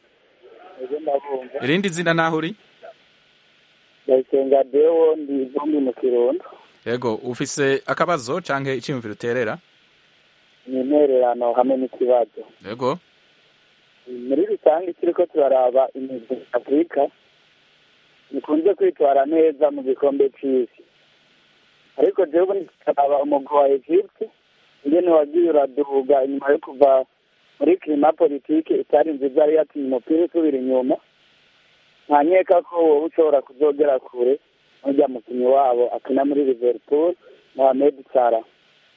irindi zina naho uri ndayisenga deo ndi vumbi mu kirundo yego ufise akabazo canke iciyumviro uterera ni intererano hamwe n'ikibazo yego muri rusange turiko turaraba imigwi afurika ikunze kwitwara neza mu gikombe c'isi ariko jewe ndikaraba umugwi wa egypte ingene wagiye uraduga inyuma yo kuva muri klima politike itari nziza yari yatumye umupira usubira inyuma nkanyeka ko wowe ushobora kuzogera kure n'urya mukinnyi wabo akina muri liverpool mohamed salah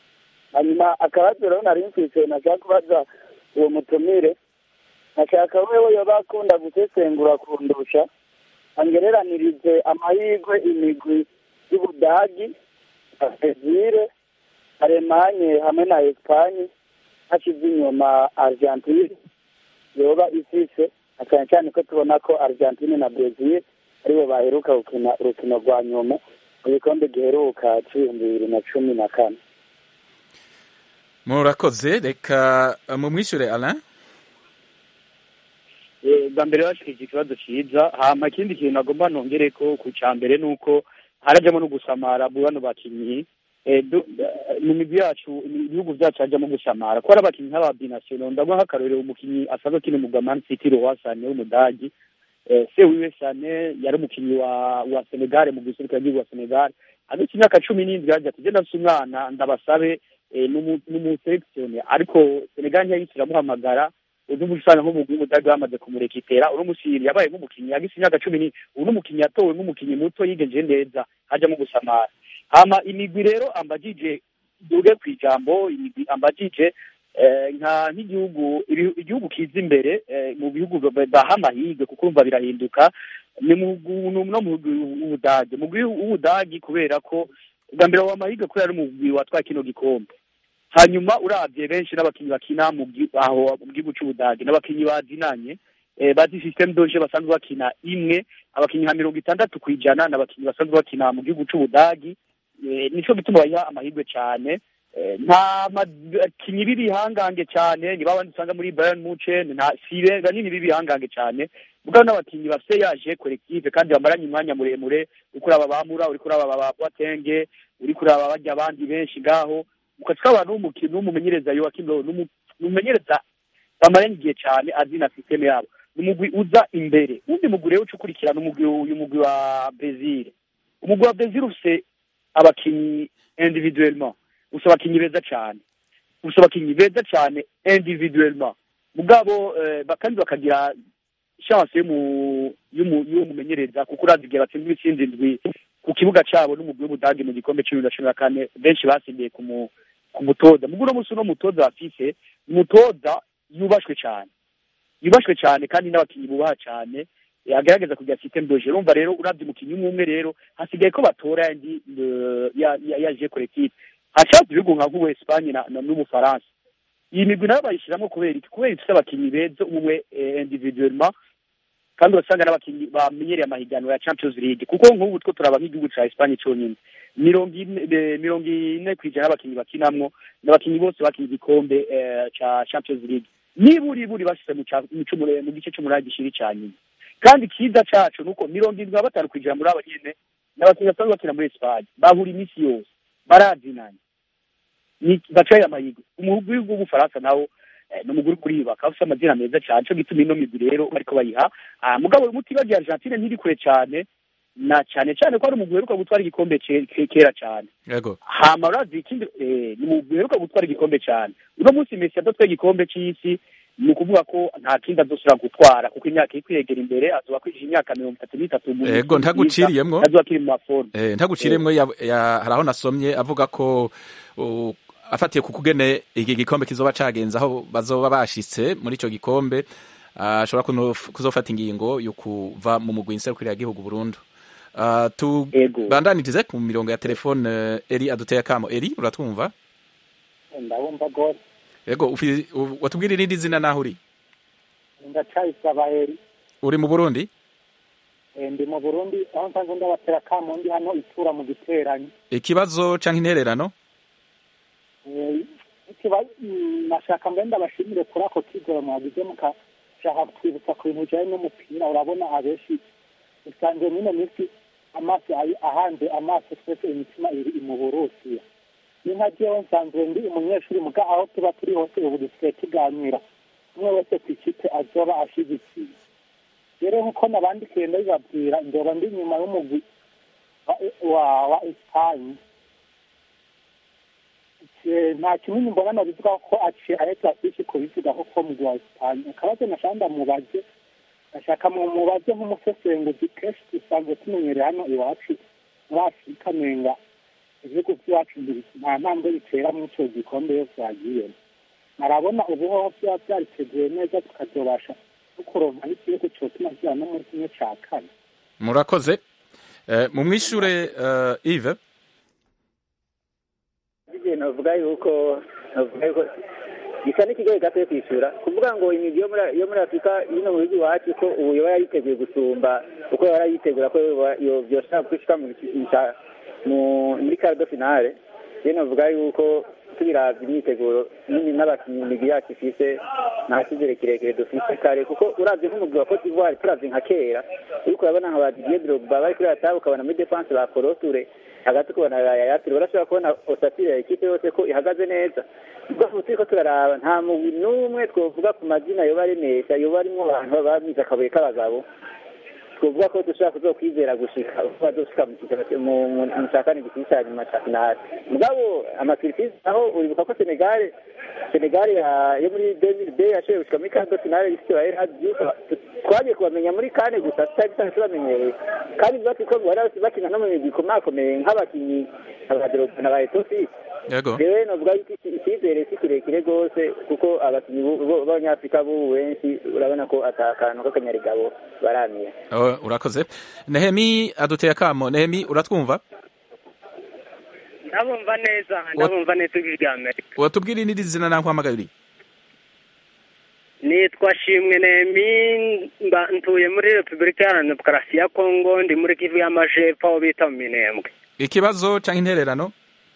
hanyuma akabazo rero nari mfise nashaka kubaza uwo mutumire nashaka wewe yoba akunda gusesengura kundusha angereranirize amahirwe imigwi y'ubudagi brezil alemanye hamwe na espanye hashize inyuma argentine yoba ifise na cyane cyane ko tubona ko argentine na brezil aribo baheruka gukina urukino rwa nyuma mu gikombe giheruka c'ibihumbi bibiri na cumi na kane murakoze reka mumwishyure alain bwa mbere bashikije ikibazo cyiza hama ikindi kintu agomba nongere ko ku cya mbere ni uko harajyamo no gusamara mu bano bakinnyi mu migwi yacu ibihugu byacu hajyamo gusamara ko hari abakinnyi nk'aba binasiyonali ndavuga nk'akarorero umukinnyi asanzwe akina umugwa mani siti rohasane w'umudagi se wiwe sane yari umukinnyi wa wa senegare mu gisirikare cy'igihugu wa senegare hagati y'imyaka cumi n'indwi yagiye ati genda nsi umwana ndabasabe n'umuselekisiyone ariko senegare ntiyahise iramuhamagara uzi usanga nk'umugwi w'umudage bamaze kumurekitera uno musiri yabaye nk'umukinnyi yagise imyaka cumi n'ine ubu n'umukinnyi yatowe nk'umukinnyi muto yigenje neza hajyamo gusamara hama imigwi rero ambagije duge ku ijambo imigwi ambagije nka nk'igihugu igihugu kiza imbere mu bihugu baha amahirwe kuko urumva birahinduka ni no mu w'ubudage umugwi w'ubudage kubera ko bwa mbere wa amahirwe kubera ari umugwi watwaye kino gikombe hanyuma urabye benshi n'abakinnyi bakina mu aho mu gihugu cy'ubudage n'abakinnyi bazinanye bazi systeme doje basanzwe bakina imwe abakinnyi nka mirongo itandatu ku ijana n'abakinnyi basanzwe bakina mu gihugu cy'ubudagi nico gituma bayiha amahirwe cyane nta bakinnyi b'ibihangange cyane ni babandi usanga muri Bayern Munchen nta sibe banini b'ibihangange cyane mugabo n'abakinnyi bafite yaje collective kandi bamaranye umwanya muremure uri kuraba bamura uri kuraba ba Boateng uri kuraba bajya abandi benshi ngaho ukatwa abantu n'umukino n'umumenyereza Joachim Low n'umumenyereza bamaranye igihe cyane azi na systeme yabo umugwi uza imbere undi mugwi rero ucukurikirana umugwi uyu mugwi wa Brazil umugwi wa Brazil ufite abakinnyi individuellement ufite abakinnyi beza cyane ufite abakinnyi beza cyane individuellement mugabo kandi bakagira chance y'umumenyereza kuko urazi igihe batsinzwe itsinzi indwi ku kibuga cyabo n'umugwi w'ubudage mu gikombe cumi na cumi na kane benshi basimbiye ku mutoza mugura munsi uno mutoza bafise umutoza yubashwe cyane yubashwe cyane kandi n'abakinnyi bubaha cyane agerageza kugira systeme doje urumva rero urabye umukinnyi umwe umwe rero hasigaye ko batora yandi yaje collective hacaza ibihugu nka nk'ubu Espagne n'Ubufaransa iyi migwi nayo bayishyiramo kubera iki kubera ifite abakinnyi beza umwe individuellement kandi urasanga n'abakinnyi bamenyereye amahiganwa ya Champions League kuko nk'ubu two turaba nk'igihugu ca Espagne cyonyine mirongo ine mirongo ine ku ijana y'abakinnyi bakinamwo n'abakinnyi bose bakinnye igikombe ca Champions League niburi buri bashyize mu gice cy'umunani gishiri cya nyuma kandi icyiza cyacu ni uko mirongo irindwi na batanu ku ijana muri aba nyine ni abakinnyi basanzwe bakina muri esipanye bahura iminsi yose barazinanye bacaye amahirwe umugwi w'ubufaransa nawo ni umugwi uri kuribaka ufite amazina meza cyane cyo gituma ino migwi rero bariko bayiha mugabo uyu muti bagiye argentine ntiri kure cyane na cyane cyane ko ari umugwi uheruka gutwara igikombe kera cyane yego hama urazi ikindi ni umugwi uheruka gutwara igikombe cyane uno munsi Messi yadatwaye igikombe c'isi ni ukuvuga ko nta kindi azosubira gutwara kuko imyaka iri kwiyegera imbere azoba kwinjira imyaka mirongo itatu n'itatu yego ntaguciriyemwo azoba akiri mu maforume eh ntaguciriyemwo hari aho nasomye avuga ko afatiye ku kugene iki gikombe kizoba cagenze aho bazoba bashitse muri ico gikombe ashobora kuzofata ingingo yo kuva mu mugwi nserukira gihugu Burundi Uh, tubandanirize ku mirongo ya telefone uh, eri aduteye akamo eri uratwumva ndabumva gose yego watubwira irindi zina naho uri ndacayisaba eri uri mu burundi e, ndi mu burundi aho nsanzwe ndabatera akamo ndi hano itura mu giteranyi ikibazo canke intererano nashaka mbe ndabashimire kuri ako kigoro mwagize mukashaka kwibutsa ku bintu bijanye n'umupira urabona abenshi usanga nyine minsi amaso ahanze amaso twese imitima iri mu burusiya ni nka jewe nsanzwe ndi umunyeshuri muga aho tuba turi hose ubu dusigaye tuganira umwe wese ku ikipe azoba ashigikiye rero nk'uko nabandikiye ndabibabwira ndoba ndi nyuma y'umugwi wa wa esipanye nta kinini mbona nabivuga ko aciye ahetse afishe kubivuga ko mugwi wa esipanye akabazo nashaka ndamubaze ashaka mu mubaze nk'umusesenguzi kenshi dusanzwe tumenyereye hano iwacu muri afurika nenga ibihugu by'iwacu nta ntambwe bitera muri icyo gikombe yose yagiyemo arabona ubu hoho byaba byariteguye neza tukazobasha no kuronka n'igihugu cyotuma kiba no muri kimwe cya kane murakoze Eh, mu mwishure eh, Yves igihe navuga yuko navuga yuko gisa n'ikigoye gato yo kwishyura kuvuga ngo imigi yo muri yo muri afurika ino mu bihugu iwacu ko ubu yoba yariteguye gusumba uko yaba yarayitegura ko yoba- yo- byoshobora gushika mu gica- mu- muri cardo finale rero navuga yuko tubiravye imyiteguro nini n'abakinnyi imigi yacu ifise nta cyizere kirekire dufise kare kuko uravye nk'umugwi wa cote d'ivoire turavye nka kera uriko urabona nka ba didier drogba bari kuri atabu ukabona muri defense ba koroture hagati ukabona ba yayatire urashobora kubona osatire ya ekipe yose ko ihagaze neza ubwo ubu turiko turaraba nta mugwi n'umwe twovuga ku mazina yoba aremesha yoba arimwo abantu baba bamize akabuye k'abagabo twovuga ko dushobora kuzokwizera gushika uko bazoshika mu kigero- mu- mu- mu cya kane gikiri cya nyuma cya finale mugabo amaturikisi aho uribuka ko senegale senegale ya- yo muri demiri de yashoboye gushika muri kando finale ifite ba erhard diouf twagiye kubamenya muri kane gusa tutari dusanzwe tubamenyereye kandi bati ko bari bakina no mu migwi ikomakomeye nk'abakinnyi abadoropa na ba etosi yego rero novuga yuko iki- icyizere si kirekire rwose kuko abakinnyi bu- bu- b'abanyafurika b'ubu benshi urabona ko ata kantu k'akanyarigabo baramiye Oh, urakoze Nehemi aduteye akamo Nehemi uratwumva ndabumva neza ndabumva neza ijwi rya amerika watubwira n'iri zina naho uhamagaye uri nitwa shimwe nemi mba ntuye muri repubulika iharanira demokarasi ya kongo ndi muri kivu y'amajepfo aho bita mu minembwe ikibazo cyangwa intererano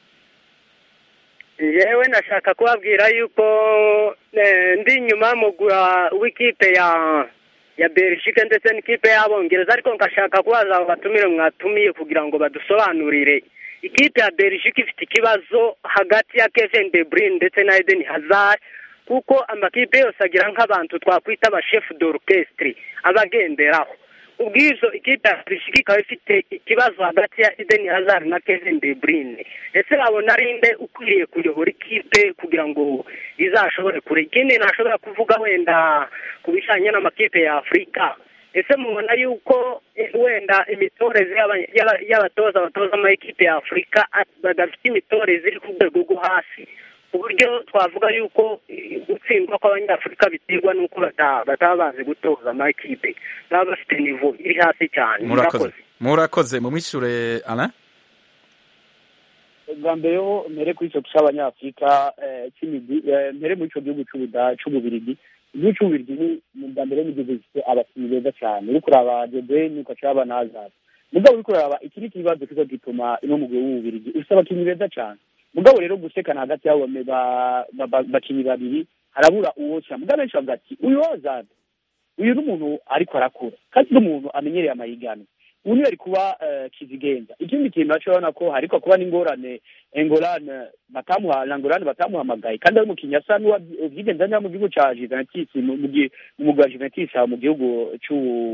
yewe nashaka kubabwira yuko eh, ndi inyuma y'umugura w'ikipe ya ya belgique ndetse n'ikipe y'abongereza ariko ngashaka kubaza abo batumire mwatumiye kugira ngo badusobanurire ikipe ya belgique ifite ikibazo hagati ya kevin de bruyne ndetse na eden hazard kuko amakipe yose agira nk'abantu twakwita abashefu d'orchestre abagenderaho ubwizo ikipe ya belgique ikaba ifite ikibazo hagati ya eden hazard na kevin de bruyne ese babona ari nde ukwiriye kuyobora ikipe kugira ngo izashobore kure ikindi ntashobora kuvuga wenda ku bijyanye n'amakipe ya afurika ese mubona yuko eh, wenda imitoreze y'aba- y'aba- y'abatoza batoza amakipe ya afurika a- badafite imitoreze iri ku rwego rwo hasi ku buryo twavuga yuko eh, gutsindwa kw'abanyafurika biterwa n'uko bata- bataba bazi gutoza amakipe baba bafite nivo iri hasi cyane murakoze murakoze mu mwishure Alain bwa mbere ho mbere kuri icyo cy'abanyafurika eh, cy'imigwi eh, mbere muri icyo gihugu cy'ubuda cy'ububirigi igihugu cy'ububirigi ni ni bwa mbere n'igihugu gifite abakinnyi beza cyane uri kuraba debeni ukacaba na hazard mugabo uri kuraba iki ni ikibazo kiza gituma ino mugwi w'ububirigi ufite abakinnyi beza cyane mugabo rero gusekana hagati y'abo bame- ba- ba- ba- bakinnyi babiri harabura uwoca mugabo benshi bavuga ati uyu hazard uyu ni umuntu ariko arakura kandi ni umuntu amenyereye amahiganwa ubu niwe ari kuba eh, kizigenza ikindi kintu naco urabona ko hariko kuba n'ingorane engorane batamuha langorane batamuhamagaye kandi ari umukinnyi asa n'uwabyigenza neza mu gihugu ca juventus mu mu gi- mu mugwi wa juventus aho mu gihugu c'u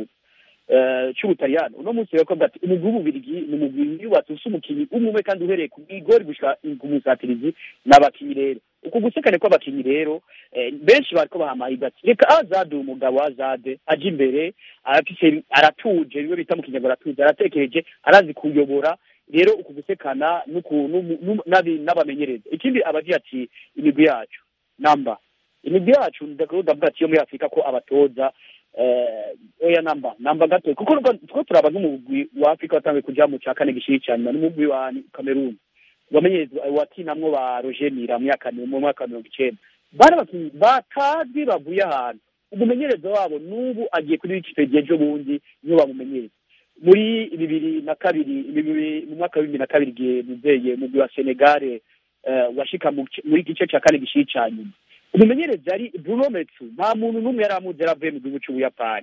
eh, c'ubutaliyani uno munsi rero ko ati umugwi w'ububirigi ni umugwi yubatse ufise umukinnyi umwe kandi uhereye ku igori gushika ku musatirizi n'abakinnyi rero uku gusekane kw'abakinnyi rero eh, benshi bariko bahamahiga ati reka azade uyu mugabo azade aje imbere arafise aratuje biwe bita mu kinyarwanda aratuje aratekereje arazi kuyobora rero uku gusekana n'uku- n'umu- n'umu- n'abi- n'abamenyereza ikindi abagira ati imigwi yacu namba imigwi yacu ndakuru ndavuga ati yo muri afurika ko abatoza eh, oya namba namba gato kuko nubwo- two turaba nk'umugwi wa afurika watangiye kuja mu ca kane gishiri ca nyuma n'umugwi wa kameruni wamenyerezwa watinamwo ba roger mira mu myaka mu mwaka wa mirongo icenda bari abakinnyi batazi bavuye ahantu umumenyereza wabo n'ubu agiye kuri wikipedia ejo bundi niyo bamumenyereza muri bibiri na kabiri bibiri mu mwaka wa bibiri na kabiri igihe muzeye mugwi wa senegale eh, washika mu gice- muri gice ca kane gishiri ca nyuma umumenyereza yari bruno metsu nta muntu n'umwe yari amuzi yari avuye mu gihugu c'ubuyapani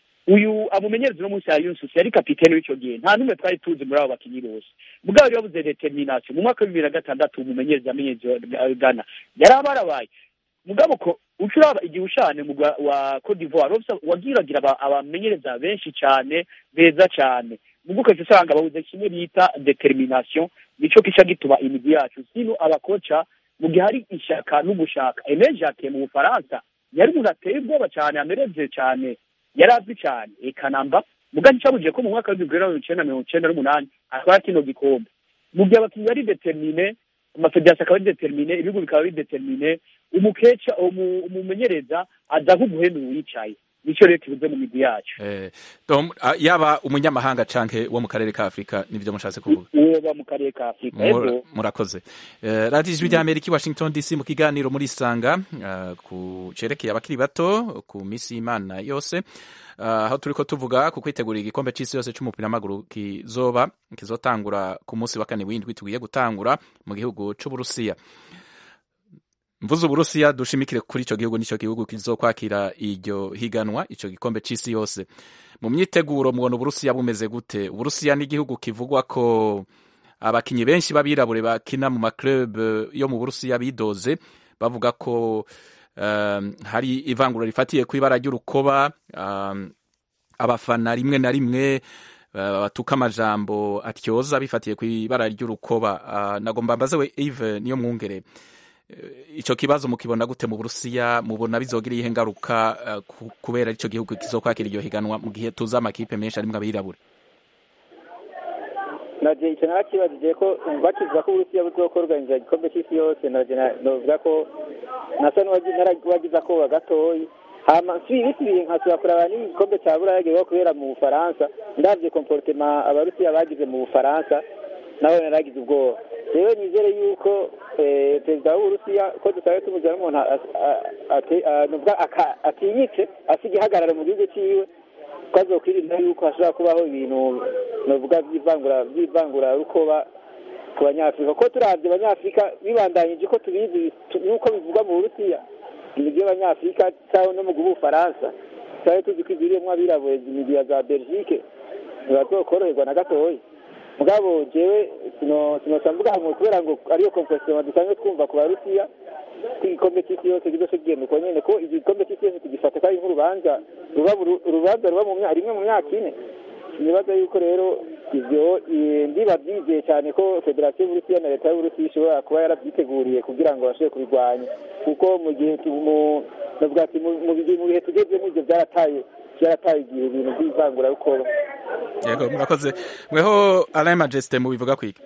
uyu amumenyereza uno munsi ya Yunsus yari kapitene w'ico gihe nta n'umwe twari tuzi muri abo bakinyi bose mugabo yari yabuze determination mu mwaka wa bibiri na gatandatu umumenyereza yamenyereza Ghana yari abarabaye mugabo ko uca uraba igihe ushane mu gwa- wa Cote d'Ivoire wose wagiragira aba- abamenyereza benshi cyane beza cyane mubwo ukaca usanga babuze kimwe bita determination nico kica gituma imigwi yacu sino abakoca mu gihe hari ishaka n'ugushaka Aimé Jacques mu Bufaransa yari umuntu ateye ubwoba cyane amereze cyane yari azwi cyane eka namba muga nicabujije ko mu mwaka w'ibihumbi bibiri na mirongo icenda na mirongo icenda n'umunani atwara kino gikombe mu gihe abakinnyi bari determine amafederasiyo akaba ari determine ibihugu bikaba ari determine umukeca umu- umumenyereza aza nk'uguhenda uwicaye nicyo rero kibuze mu migwi yacu Eh, Dom, ah, yaba umunyamahanga canke wo mu karere ka afurika nivyo mushatse kuvuga uwo ba mu karere ka afurika Mura- ego murakoze Eh, radiyo ijwi rya amerika i washington dc mu kiganiro muri isanga ah, ku cerekeye abakiri bato ku minsi y'imana yose Ah, aho turiko tuvuga ku kwitegurira igikombe c'isi yose c'umupira w'amaguru kizoba kizotangura ku munsi wa kane w'indwi tugiye gutangura mu gihugu c'uburusiya mvuze uburusiya dushimikire kuri ico gihugu nico gihugu kizokwakira iryo higanwa ico gikombe c'isi yose mu myiteguro mubona uburusiya bumeze gute uburusiya ni igihugu kivugwa ko abakinyi benshi b'abirabure bakina mu maclub yo mu burusiya bidoze bavuga ko um, hari ivangura rifatiye ku ibara ry'urukoba um, abafana rimwe na rimwe uh, batuka amajambo atyoza bifatiye ku ibara ry'urukoba uh, nagomba mbaze we Yves niyo mwungere Eh, ico kibazo mukibona gute mu burusiya mubona bizogira iyihe ngaruka uh, ku- kubera ico gihugu kizokwakira iryo higanwa mu gihe tuzi amakipe menshi arimwo abirabure naje icyo narakibajije ko bakivuga ko uburusiya buzokorganiza igikombe cy'isi yose naje na- novuga ko nasa n'uwagize akoba gatoyi hama nsubiye bisubiye nkasubira kuraba n'igikombe cya buraya giheruka kubera mu bufaransa ndavye comportement abarusiya bagize mu bufaransa nawe naragize ubwoba rero nizere yuko eh, perezida w'uburusiya ko dusabe tumugira n'umuntu a- a- ate- a- novuga aka- atinyitse asiga ihagarara mu gihugu ciwe ko azokwirinda yuko hashobora kubaho ibintu novuga by'ivangura by'ivangura rukoba ku banyafurika ko turavye abanyafurika bibandanyije ko tubizi tu- nuko bivugwa mu burusiya imigwi y'abanyafurika cyangwa no mu gihugu bufaransa twari tuzi ko igwiriyemwo abirabure imigwi ya za belgique ntibazokoroherwa na gatoya mugabo jewe sino sinoca mvuga ngo kubera ngo ariyo kompositoma dusanzwe twumva ku barusiya ko igikombe cy'isi yose kizoce kigenda uko nyene ko igikombe cy'isi yose tugifata ko ari nk'urubanza ruba buru- urubanza ruba mu myaka rimwe mu myaka ine nibaza yuko rero ivyo eh, ndiba byizeye cyane ko federasiyo y'uburusiya na leta y'uburusiya ishobora kuba yarabyiteguriye kugira ngo bashobore kubirwanya kuko mu gihe tu- mu navuga ati mu mu bihe mu bihe tugezemo ivyo byarataye byarataye igihe ibintu by'ivangurarukoba yego murakoze mweho alain majesté mubivuga kwiki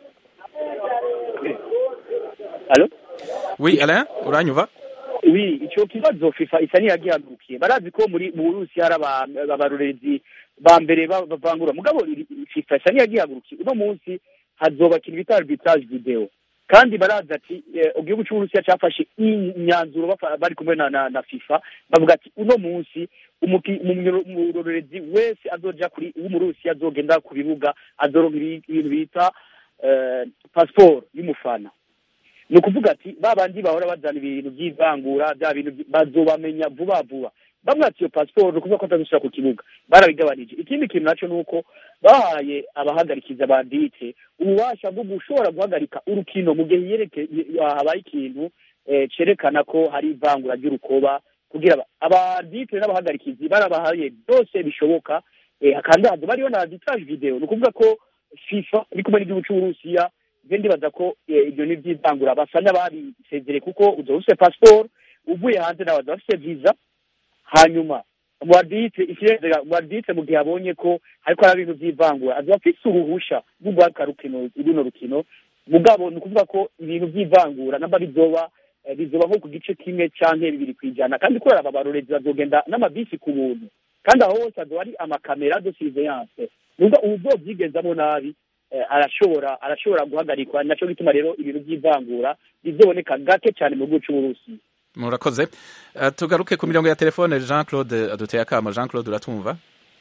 Allo? oui alain uranyuva wi ico kibazo fifa isa niyagihagurukiye barazi ko muri mu burusi hari aba- abarorerezi ba mbere ba- bavangura mugabo iri- fifa isa niyagihagurukiye uno munsi hazobakira ibita arbitrage video kandi barazi ati eh, igihugu c'uburusiya cafashe imyanzuro bafa- bari kumwe na, na, na fifa bavuga ati uno munsi umuki- umunyo- umurorerezi wese azoja kuri w'umurusiya azogenda ku bibuga azoronka ibi- ibintu bita eh, passport y'umufana ni ukuvuga ati ba bandi bahora bazana ibintu by'ivangura bya bintu by- bazobamenya vuba vuba bamwe ati iyo pasiporo ni ukuvuga ko atazishyira ku kibuga barabigabanije ikindi kintu nacyo ni uko bahaye abahagarikiza bandite ububasha bwo gushobora guhagarika urukino mu gihe yereke habaye ikintu eh, cerekana ko hari ivangura ry'urukoba kugira aba- abandite n'abahagarikizi barabahaye byose bishoboka eh, kandi hazo bariho na arbitrage video ni ukuvuga ko fifa iri kumwe n'igihugu c'uburusiya je ndibaza ko eh, ibyo ni iby'ivangura basa n'ababisezereye kuko uzoba ufise pasiporo uvuye hanze nawe azoba afise visa hanyuma muwadite ikirezera muwadite mu gihe abonye ko hariko hari ibintu by'ivangura azoba afise uruhusha rwo guhagarika rukino runo rukino mugabo ni ukuvuga ko ibintu by'ivangura namba bizoba eh, bizoba nko ku gice kimwe canke bibiri kwijana kandi kubera aba barorezi bazogenda n'amabisi ku buntu kandi aho hose azoba ari amakamera de surveillance nubwo uzobyigezamo nabi eh, arashobora arashobora guhagarikwa naco gituma rero ibintu by'ivangura bizoboneka gake cyane mu gihugu c'uburusi murakoze Eh, tugaruke ku mirongo ya telefone jean claude aduteye akama jean claude uratumva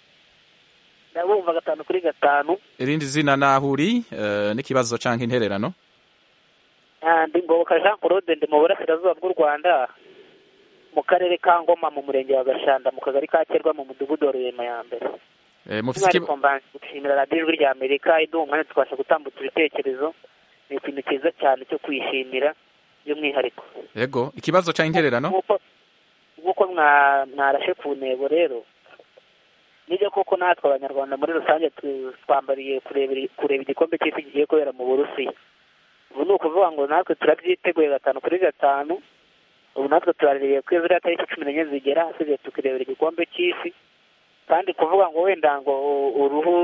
ndabumva gatanu kuri gatanu irindi zina naho uri eh, n'ikibazo canke intererano Ah, ndi ngoboka jean claude ndi mu burasirazuba bw'u rwanda mu karere ka ngoma mu murenge wa gashanda mu kagari ka kerwa mu mudugudu wa rurema ya mbere Eh, mufise iki- by'umwihariko mbanje gushimira radiyo ijwi rya amerika iduha umwanya tukabasha gutambutsa ibitekerezo ni ikintu cyiza cyane cyo kwishimira by'umwihariko yego ikibazo canke intererano nk'uko nk'uko mwa- mwarashe ku ntego rero nibyo koko natwe abanyarwanda muri rusange tu- twambariye kurebera kureba igikombe cy'isi kigiye kubera mu burusiya ubu ni ukuvuga ngo natwe turabyiteguye gatanu kuri gatanu ubu natwe turaririye ko ziriya tariki cumi n'enye zigera hasigaye tukirebera igikombe cy'isi kandi kuvuga ngo wenda ngo u- uruhu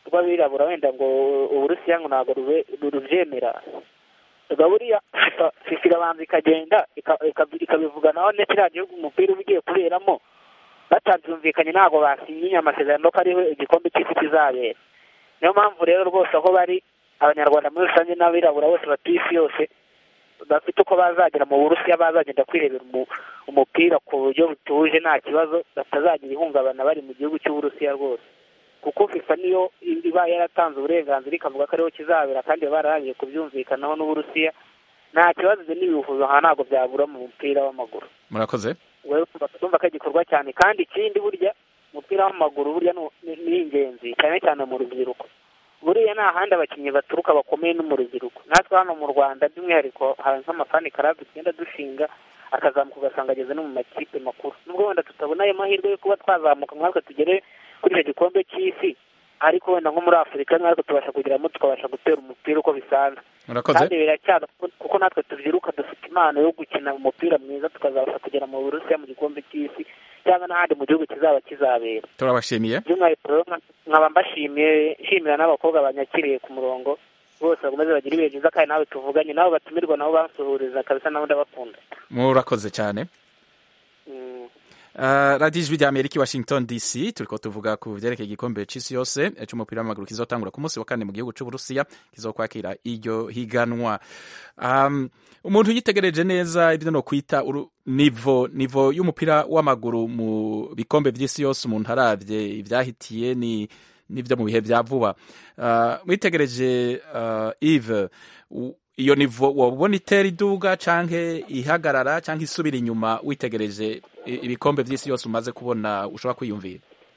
rw'abirabura wenda ngo uburusiya ngo ntabwo rube- rubyemera ubwo buriya FIFA FIFA irabanza ikagenda ika- ika- ikabivuganaho ndetse iriya gihugu umupira uba ugiye kuberamo batabyumvikanye ntabwo basinyiye amasezerano ko ariho igikombe cy'isi kizabera niyo mpamvu rero rwose aho bari abanyarwanda muri rusange n'abirabura bose batuye isi yose bafite uko bazagera mu burusiya bazagenda kwirebera umu- umupira ku buryo butuje nta kibazo batazagira ihungabana bari mu gihugu cy'uburusiya rwose kuko fifa niyo iba yaratanze uburenganzira ikavuga ko ariho kizabera kandi baba bararangiye kubyumvikanaho n'uburusiya nta kibazo ibyo n'ibihuzo aha ntabwo byabura mu mupira w'amaguru murakoze wowe urumva ko igikorwa cyane kandi ikindi burya umupira w'amaguru burya ni- ni ni ingenzi cyane cyane mu rubyiruko buriya nta handi abakinnyi baturuka bakomeye no mu rubyiruko natwe hano mu rwanda by'umwihariko hari nk'amafani karabu tugenda dushinga akazamuka ugasanga ageze no mu makipe makuru nubwo wenda tutabona ayo mahirwe yo kuba twazamuka nkatwe tugere kuri icyo gikombe cy'isi ariko wenda nko muri afurika natwe tubasha kugeramo tukabasha gutera umupira uko bisanzwe murakoze kandi biracyana kuko- kuko natwe tubyiruka dufite impano yo gukina umupira mwiza tukazabasha kugera mu burusiya mu gikombe cy'isi cyangwa n'ahandi mu gihugu kizaba kizabera turabashimiye by'umwihariko rero nka- nkaba mbashimiye nshimira n'abakobwa banyakiriye ku murongo bose bakomeze bagire ibihe byiza kandi nawe tuvuganye nabo batumirwa nabo bansuhuriza kabisa nabo ndabakunda murakoze cyane Mm. Uh, radiyo ijwi rya amerika i washington dc turiko tuvuga ku vyerekeye igikombe c'isi yose eh, c'umupira w'amaguru kizotangura ku munsi wa kane mu gihugu c'uburusiya kizokwakira iryo higanwa um, umuntu yitegereje neza ibyo no kwita uru- nivo nivo y'umupira w'amaguru mu bikombe vy'isi yose umuntu aravye ivyahitiye ni n'ivyo mu bihe vya vuba uh, mwitegereje uh, Yves u- iyo nivo wabona itera iduga canke ihagarara canke isubira inyuma witegereje i- ibikombe vy'isi yose umaze kubona ushobora kwiyumvira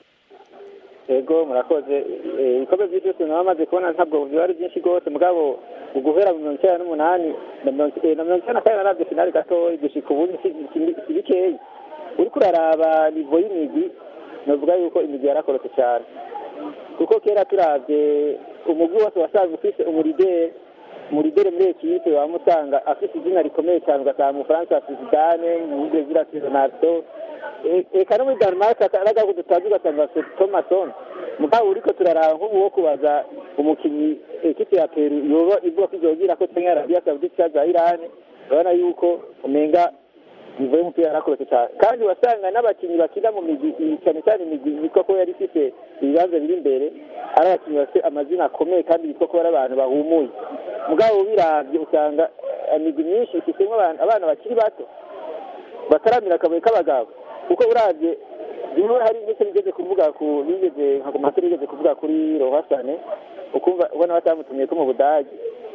yego murakoze Eh, ibikombe by'isi naba amaze kubona ntabwo biba ari byinshi rwose mugabo uguhera mu mirongo icyenda n'umunani na mirongo eh, na mirongo icyenda na kane naravye finali gatoya gushika ubu ni si- si- si bikeyi uriko uraraba nivo y'imigwi novuga yuko imigwi yarakorotse cyane kuko kera turavye umugwi wose wasanzwe ufise umurideri umurideri muri ekipe waba usanga afise izina rikomeye cyane ugasanga mu bufaransa afise zidane mu brezil afise ronaldo E- eka no muri denmark akaraga dutazi ugasanga afise thomason mugabo uriko turaraba nk'ubu wo kubaza umukinnyi ekipe ya peru yoba ivuga ko izogira ko canke arabiya saudite cyangwa za irani urabona yuko umenga nivo y'umupira yarakorotse cyane kandi wasanga n'abakinnyi bakina mu migwi iyi cyane cyane imigwi yitwa ko yari ifite ibibanza biri imbere ari abakinnyi bafite amazina akomeye kandi yitwa ko ari abantu bahumuye mugabo biravye usanga imigwi myinshi ifitemo abantu- abana bakiri bato bataramira akabuye k'abagabo kuko uravye rimwe hari ndetse bigeze kuvuga ku bigeze nka komateri bigeze kuvuga kuri rohasane ukumva ubona batamutumiye ko mu budage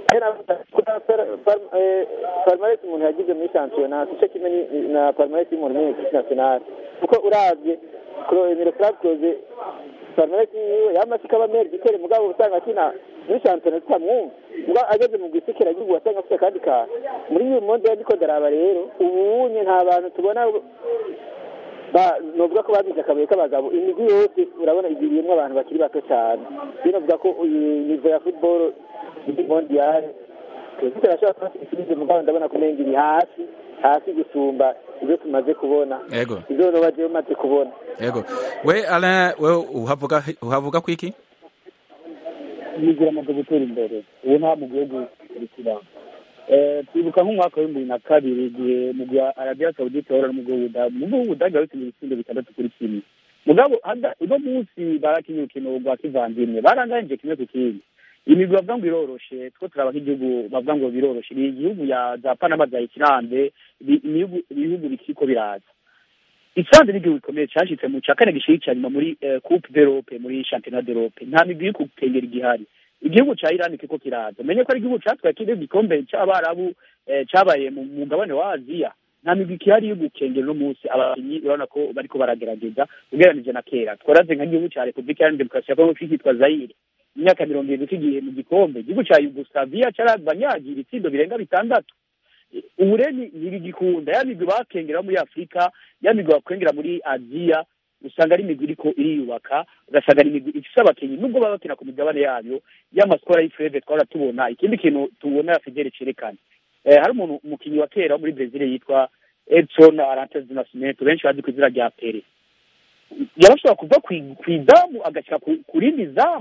palmarès umuntu yagize muri shampiyona sico kimwe ni- na palmarès y'umuntu muri equipe nationale kuko uravye emiro franclose palmarès yiwe yamase ikaba meri gitere mugabo usanga akina muri shampiyona tutamwumva mugabo ageze mu gisikira gihugu wasanga afite akandi kantu muri uyu monde ndiko ndaraba rero ubunye nta bantu tubona ba novuga ko babize akabuye k'abagabo imigwi yose urabona igiriyemwo abantu bakiri bato cyane rero novuga ko iyi nivo ya football muri mondial twese turashobora kuba tuyisubize mugabo ndabona ko umenga iri hasi hasi gusumba ibyo tumaze kubona yego ibyo noba jewe maze kubona yego we Alain we uhavuga uhavuga kwiki yigira amaze gutera imbere ubu nta mu gihugu kurikira twibuka nk'umwaka w'ibihumbi bibiri na kabiri igihe mu gihe arabiya sawudite wari mu gihugu mu gihugu budage bakinnye ibitsindo bitandatu kuri kimwe mugabo hada- uno munsi barakinye urukino rwa kivandimwe baranganje kimwe ku kindi imigwi bavuga ngo iroroshe two turaba nk'igihugu bavuga ngo biroroshe ni igihugu ya za panama za ikirambe ibi- ibihugu ibihugu bikiriko biraza isanze n'igihugu gikomeye cashitse mu ca kane gishiri nyuma muri eh, coupe d'europe muri championnat d'europe nta migwi iri kukengera igihari igihugu ca irani kiriko kiraza umenye ko ari igihugu catwaye kiri igikombe c'abarabu eh, cabaye mu mu mugabane wa aziya nta migwi ikihari yo gukengera uno munsi abakinyi urabona ko bariko baragerageza ugereranije na kera twaraze nk'igihugu ca repubulika iharanira demokarasi ya kongo kitwa zayire imyaka mirongo irindwi kigiye mu gikombe igihugu ca yugoslavia carabanyagira ibitsindo birenga bitandatu ubu rero ni- ntibigikunda ya migwi bakengera muri afurika ya migwi bakengera muri aziya usanga ari imigwi iriko iriyubaka ugasanga ari imigwi ifise abakinyi nubwo baba bakina ku migabane yayo y'amasikora y'ifureve twahora tubona ikindi kintu tubona fidele cerekana eh, hari umuntu umukinyi wa kera wo muri brezil yitwa edson arantes de nascimento benshi bazi ku izina rya pere yarashobora kuva kwi- kw'izamu agashyira ku- ku rindi zamu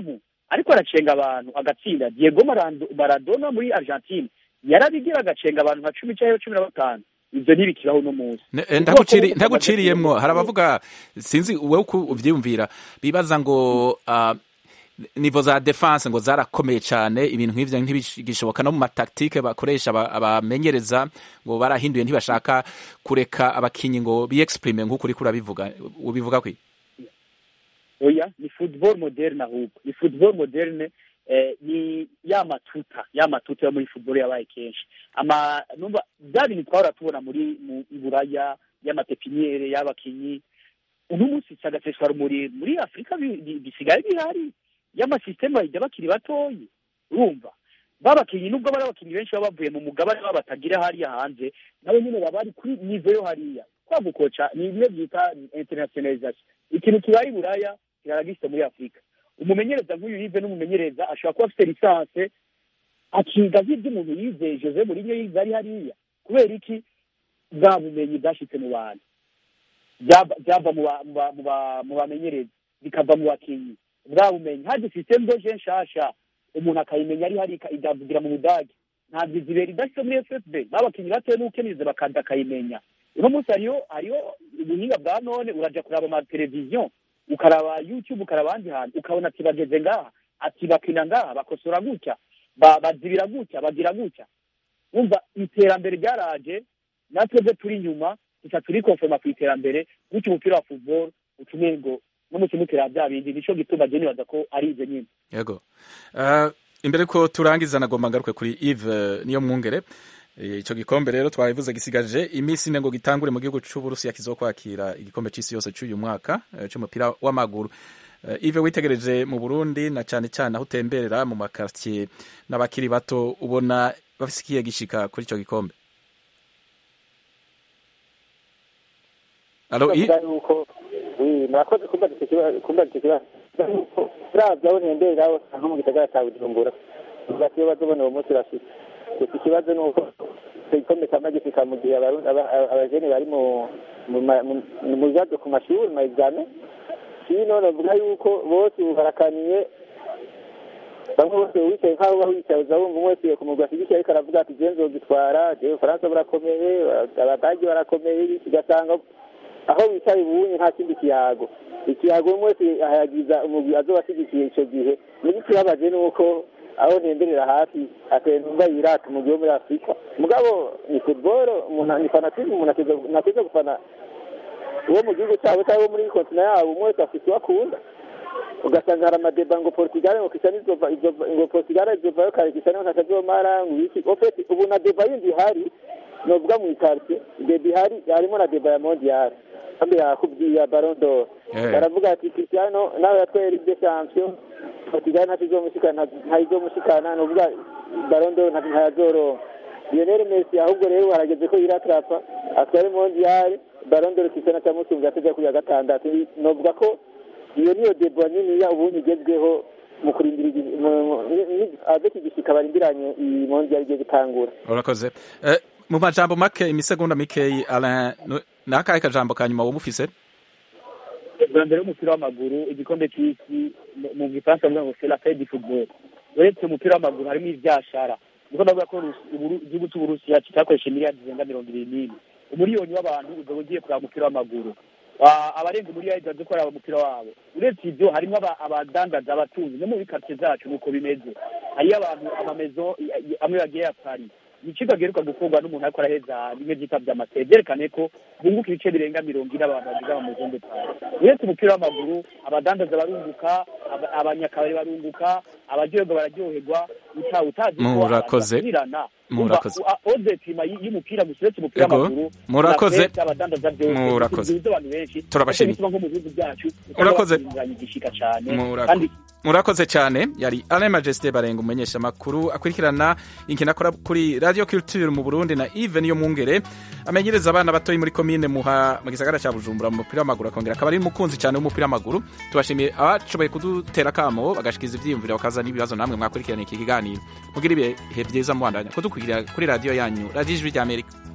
ariko aracenga abantu agatsinda diego Marando- maradona muri argentine yarabigira agacenga abantu nka cumi cyangwa cumi na batanu ibyo ntibikibaho uno munsi Ne- eh, ntaguciri- ntaguciriyemwo hari abavuga sinzi wowe uko uvyiyumvira bibaza ngo ah, nivo za defense ngo zarakomeye cyane ibintu nk'ivyo ntibigishoboka no mu mataktike bakoresha aba- abamenyereza ngo barahinduye ntibashaka kureka abakinyi ngo biexprime nk'uko uriko urabivuga ubivuga kwi oya ni football moderne ahubwo ni football moderne eh, ni ya matuta ya matuta yo muri football yabaye kenshi ama numva bya bintu twahora tubona muri mu iburaya y'amapepiniere y'abakinyi uno munsi cyagaseswa rumuri muri afurika bi- bi- bisigaye bihari y'amasisiteme bayijya bakiri batoyi urumva babakinyi nubwo bari abakinyi benshi baba bavuye mu mugabane baba batagira hariya hanze nabo nyine baba bari kuri nivo yo hariya kwa gukoca ni bimwe byita internationalisation ikintu kibaye i buraya kiraragifite muri afurika umumenyereza nk'uyu yive n'umumenyereza ashobora kuba afite lisanse akiga nk'ibyo umuntu yize jose murinyo yize ari hariya kubera iki bwa bumenyi bwashitse mu bantu byava byava mu ba- mu ba- mu ba- mu bamenyereza bikava mu bakinyi bwa bumenyi haje systeme doje nshasha umuntu akayimenya ari hari igavugira mu budage ntabwo izibera idafite muri ffb babakinyi batoye n'ukeneze bakaza akayimenya uno munsi hariyo hariyo ubuhinga bwa none uraja kuraba amateleviziyo ukaraba youtube ukaraba ahandi hantu ukabona ati bageze ngaha ati bakina ngaha bakosora gutya ba- bazibira gutya bagira gutya wumva iterambere ryaraje natwebwe turi inyuma gusa turi konforma ku iterambere gutyo umupira wa football utumye ngo no mu kimutera bya bindi nico gituma je nibaza ko ari ivyo nyine yego Ah, imbere ko turangiza nagomba ngaruke kuri Yves niyo mwungere Eh, ico gikombe rero twabivuze gisigaje iminsi ine ngo gitangure mu gihugu c'uburusiya kizokwakira igikombe c'isi yose c'uyu mwaka eh, c'umupira w'amaguru Eh, Yves witegereje mu Burundi na cane cane aho utemberera mu makartier n'abakiri bato ubona bafise ikihe gishika kuri ico gikombe Alo, I- bavuga yuko oui, murakoze kumbaza icyo kibazo kumbaza icyo kibazo uravye aho ntembera aho nko mu gisagara ca bujumbura uvuga ati iyo bazobona uwo munsi urashitse gusa ikibazo ni uko icyo gikombe kama gishika mu gihe abarundi- aba- aba- abajene bari mu mu ma- mu- mu bibazo ku mashuri mu examen sino novuga yuko bose ubu barakaniye bamwe bose wicaye nk'aho uba wicaye uza wumva umwe wese ku mugwa ashyigikiye ariko aravuga ati je nzogitwara je ubufaransa burakomeye abadagi barakomeye ugasanga aho wicaye ubunye nta kindi kiyago ikiyago umwe wese ahayagiza umugwi azoba ashyigikiye ico gihe n'ikibabaje ni uko aho ntemberera hafi ateye numva yirata umugwi wo muri afurika mugabo ni football umuntu ni fanatisme umuntu ateza- ntateza gufana uwo mu gihugu cyabo cyangwa wo muri kontina yabo umwe wese afite uwo akunda ugasanga hari amadeba ngo portugal ngo kisani izova izova ngo portugal izovayo kare kisani ngo ntazomara ngo iki ofeti ubu na deba yindi ihari novuga mu ikartie deba ihari harimo na deba ya mondial kandi yakubwiye ya baron d'or Eh. baravuga ati cristiano nawe yatwaye ligue de champion portugal ntacyo izomushikana ntayizomushikana novuga baron d'or nta- ntayazoronka lionel messi ahubwo rero harageze ko yiratrapa atware mondial baron d'or cristiano atamusumbya atejya kuri ya gatandatu novuga ko iyo niyo deba niniya ubundi igezweho mu kurindira igi- mu- mu- ni- ni- avec igishika barindiranye iyi mondial igiye gutangura urakoze Eh, mu majambo make imisegonda mikeyi Alain nu- ni akahe kajambo ka nyuma wumufise bwa mbere w'umupira w'amaguru igikombe cy'isi mu- mu gifaransa bavuga ngo c'est la fête du football uretse umupira w'amaguru harimo ivyashara niko ndavuga ko Rus- Uburu- igihugu c'uburusiya kitakoresha miliyari zirenga mirongo ibiri n'imwe umuriyoni w'abantu uzoba ugiye kuraba umupira w'amaguru Ah, abarenga umuriyari baje kuraba umupira wabo uretse ivyo harimo aba- abadandaza abatunzi no muri quartier zacu nuko bimeze hariyo abantu amamezo i- i- amwe bagiye ya Paris ni ikigo giheruka gukorwa n'umuntu ariko araheza bimwe vyita vy'amaseye vyerekane ko bunguka ibice birenga mirongo ine abantu bagize amamuzonde pari uretse umupira w'amaguru abadandaza barunguka aba- abanyakabari barunguka abaryoherwa bararyoherwa uta utazi ko Murakoze. abantu bakurirana. Murakoze. Umva, u- odetima y- y'umupira gusa uretse umupira Ego. w'amaguru Murakoze. na fete, abadandaza byose Murakoze. bihuza abantu benshi Turabashimiye. Kuko bituma nko mu bihugu byacu Murakoze. usanga igishika cyane Murako- kandi murakoze cyane yari Alain Majesté Barenga umumenyesha makuru akurikirana inkino akora kuri Radio Culture mu Burundi na Yves niyo mwungere amenyereza abana batoyi muri komine muha mu gisagara cya Bujumbura mu mupira w'amaguru akongera akaba ari umukunzi cyane w'umupira w'amaguru tubashimiye abashoboye kudutera kamo bagashikiza ivyiyumviro bakaza n'ibibazo namwe mwakurikirana iki kiganiro mugira ibihe byiza muhandanya kudukurikira kuri radio yanyu Radio Ijwi ry'Amerika